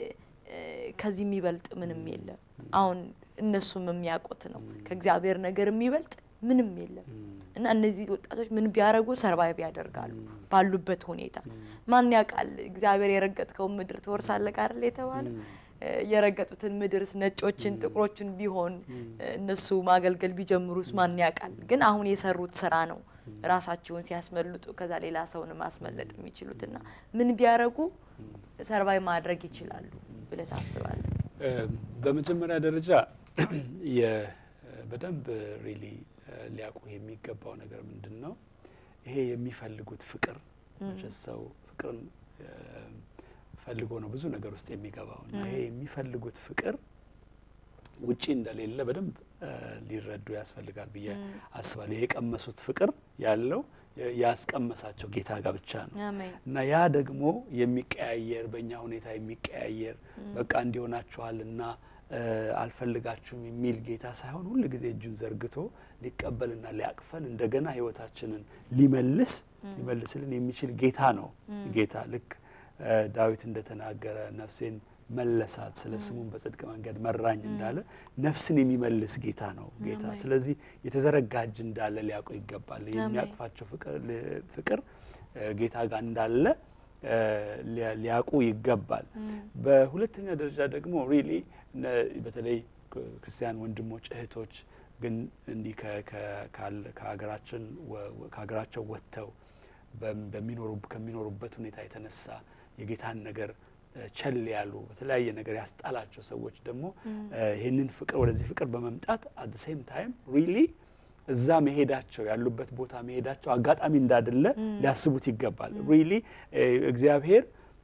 ከዚህ የሚበልጥ ምንም የለም። አሁን እነሱም የሚያውቁት ነው ከእግዚአብሔር ነገር የሚበልጥ ምንም የለም እና እነዚህ ወጣቶች ምን ቢያደርጉ ሰርቫይቭ ያደርጋሉ ባሉበት ሁኔታ። ማን ያውቃል እግዚአብሔር የረገጥከውን ምድር ትወርሳለህ አይደል የተባለው። የረገጡትን ምድርስ ነጮችን ጥቁሮችን ቢሆን እነሱ ማገልገል ቢጀምሩስ ማን ያውቃል? ግን አሁን የሰሩት ስራ ነው ራሳቸውን ሲያስመልጡ ከዛ ሌላ ሰውን ማስመለጥ የሚችሉትና ምን ቢያደርጉ ሰርቫይቭ ማድረግ ይችላሉ ብለህ ታስባለህ? በመጀመሪያ ደረጃ በደንብ ሪሊ ሊያውቁ የሚገባው ነገር ምንድን ነው? ይሄ የሚፈልጉት ፍቅር ሰው ፍቅርን ፈልጎ ነው ብዙ ነገር ውስጥ የሚገባው እና ይሄ የሚፈልጉት ፍቅር ውጪ እንደሌለ በደንብ ሊረዱ ያስፈልጋል ብዬ አስባለሁ። ይሄ የቀመሱት ፍቅር ያለው ያስቀመሳቸው ጌታ ጋር ብቻ ነው እና ያ ደግሞ የሚቀያየር በእኛ ሁኔታ የሚቀያየር በቃ እንዲሆናችኋልና አልፈልጋችሁም የሚል ጌታ ሳይሆን ሁል ጊዜ እጁን ዘርግቶ ሊቀበልና ሊያቅፈን እንደገና ሕይወታችንን ሊመልስ ሊመልስልን የሚችል ጌታ ነው። ጌታ ልክ ዳዊት እንደተናገረ ነፍሴን መለሳት፣ ስለ ስሙን በጽድቅ መንገድ መራኝ እንዳለ ነፍስን የሚመልስ ጌታ ነው ጌታ። ስለዚህ የተዘረጋ እጅ እንዳለ ሊያውቁ ይገባል። የሚያቅፋቸው ፍቅር ጌታ ጋር እንዳለ ሊያውቁ ይገባል። በሁለተኛ ደረጃ ደግሞ ሪሊ በተለይ ክርስቲያን ወንድሞች እህቶች ግን እንዲህ ከሀገራችን ከሀገራቸው ወጥተው ከሚኖሩበት ሁኔታ የተነሳ የጌታን ነገር ቸል ያሉ በተለያየ ነገር ያስጣላቸው ሰዎች ደግሞ ይህንን ፍቅር ወደዚህ ፍቅር በመምጣት አት ሴም ታይም ሪሊ እዛ መሄዳቸው ያሉበት ቦታ መሄዳቸው አጋጣሚ እንዳደለ ሊያስቡት ይገባል። ሪሊ እግዚአብሔር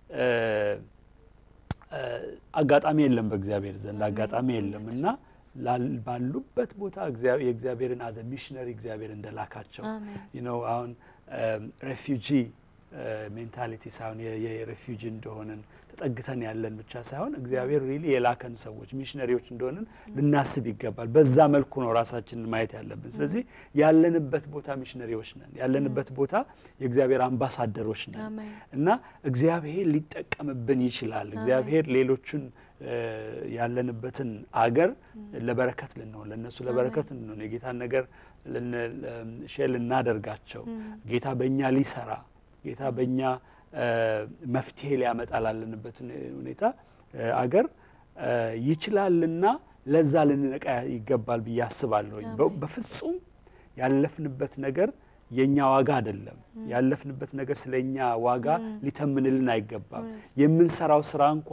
አጋጣሚ የለም፣ በእግዚአብሔር ዘንድ አጋጣሚ የለም እና ባሉበት ቦታ የእግዚአብሔርን አዘ ሚሽነሪ እግዚአብሔር እንደላካቸው ነው። አሁን ሬፊውጂ ሜንታሊቲ ሳይሆን የሬፊውጂ እንደሆንን ተጠግተን ያለን ብቻ ሳይሆን እግዚአብሔር ሪሊ የላከን ሰዎች ሚሽነሪዎች እንደሆንን ልናስብ ይገባል። በዛ መልኩ ነው ራሳችንን ማየት ያለብን። ስለዚህ ያለንበት ቦታ ሚሽነሪዎች ነን። ያለንበት ቦታ የእግዚአብሔር አምባሳደሮች ነን እና እግዚአብሔር ሊጠቀምብን ይችላል። እግዚአብሔር ሌሎቹን ያለንበትን አገር ለበረከት ልንሆን ለእነሱ ለበረከት ልንሆን የጌታን ነገር ሼር ልናደርጋቸው ጌታ በእኛ ሊሰራ ጌታ በእኛ መፍትሄ ሊያመጣ ላለንበት ሁኔታ አገር ይችላልና ለዛ ልንነቃ ይገባል ብዬ አስባለሁኝ። በፍጹም ያለፍንበት ነገር የእኛ ዋጋ አይደለም። ያለፍንበት ነገር ስለ እኛ ዋጋ ሊተምንልን አይገባም። የምንሰራው ስራ እንኳ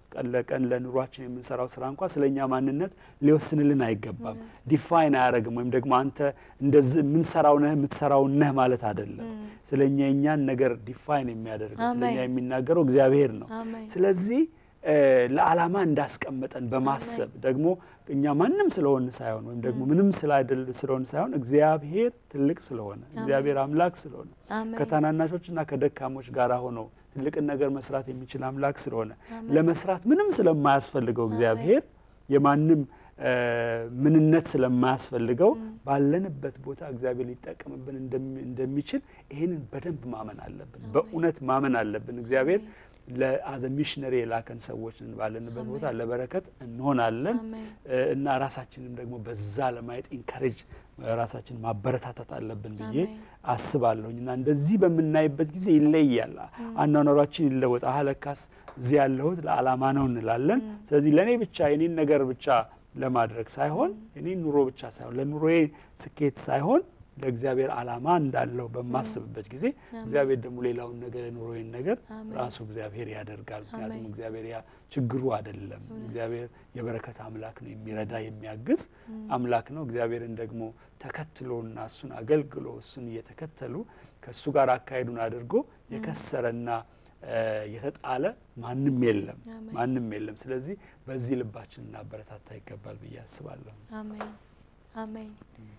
ቀን ለቀን ለኑሯችን የምንሰራው ስራ እንኳ ስለ እኛ ማንነት ሊወስንልን አይገባም። ዲፋይን አያደርግም። ወይም ደግሞ አንተ እንደዚህ የምንሰራው ነህ የምትሰራው ነህ ማለት አይደለም። ስለ እኛ የእኛን ነገር ዲፋይን የሚያደርገው ስለ እኛ አሜን። የሚናገረው እግዚአብሔር ነው። አሜን። ስለዚህ እ ለዓላማ እንዳስቀመጠን በማሰብ ደግሞ እኛ ማንም ስለሆን ሳይሆን ወይም ደግሞ ምንም ስላይደል ስለሆን ሳይሆን እግዚአብሔር ትልቅ ስለሆነ እግዚአብሔር አምላክ ስለሆነ አሜን። ከታናናሾችና ከደካሞች ጋር ሆኖ ትልቅን ነገር መስራት የሚችል አምላክ ስለሆነ ለመስራት ምንም ስለማያስፈልገው እግዚአብሔር የማንም እ ምንነት ስለማያስፈልገው ባለንበት ቦታ እግዚአብሔር ሊጠቀምብን እንደሚ- እንደሚችል ይህንን በደንብ ማመን አለብን። በእውነት ማመን አለብን። እግዚአብሔር ለአዘ ሚሽነሪ የላከን ሰዎች ነን። ባለንበት ቦታ ለበረከት እንሆናለን አሜን። እ እና ራሳችንም ደግሞ በዛ ለማየት ኢንካሬጅ ራሳችን ማበረታታት አለብን ብዬ አሜን። አስባለሁኝ እና እንደዚህ በምናይበት ጊዜ ይለያል። አኗኗሯችን ይለወጥ። አሀ ለካስ እዚህ ያለሁት ለዓላማ ነው እንላለን። ስለዚህ ለእኔ ብቻ የኔን ነገር ብቻ ለማድረግ ሳይሆን የኔን ኑሮ ብቻ ሳይሆን ለኑሮዬ ስኬት ሳይሆን ለእግዚአብሔር ዓላማ እንዳለው በማስብበት ጊዜ እግዚአብሔር ደግሞ ሌላውን ነገር የኑሮዬን ነገር አሜን። ራሱ እግዚአብሔር ያደርጋል። ምክንያቱም አሜን። እግዚአብሔር ያ ችግሩ አይደለም። እግዚአብሔር የበረከት አምላክ ነው፣ የሚረዳ የሚያግዝ አምላክ ነው። እግዚአብሔርን ደግሞ ተከትሎና እሱን አገልግሎ እሱን እየተከተሉ ከእሱ ጋር አካሄዱን አድርጎ የከሰረና እ የተጣለ ማንም የለም አሜን። ማንም የለም። ስለዚህ በዚህ ልባችን እናበረታታ ይገባል ብዬ አስባለሁ። አሜን አሜን።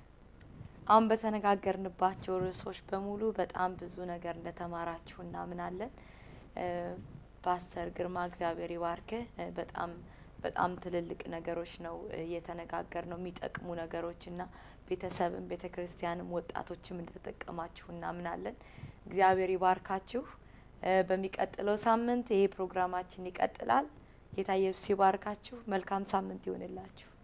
አሁን በተነጋገርንባቸው ርዕሶች በሙሉ በጣም ብዙ ነገር እንደተማራችሁ እናምናለን። እ ፓስተር ግርማ እግዚአብሔር ይባርክህ። እ በጣም በጣም ትልልቅ ነገሮች ነው እ እየተነጋገር ነው የሚጠቅሙ ነገሮች እና ቤተሰብም ቤተ ክርስቲያንም ወጣቶችም እንደተጠቀማችሁ እናምናለን። እግዚአብሔር ይባርካችሁ። እ በሚቀጥለው ሳምንት ይሄ ፕሮግራማችን ይቀጥላል። ጌታ ኢየሱስ ይባርካችሁ። መልካም ሳምንት ይሆንላችሁ።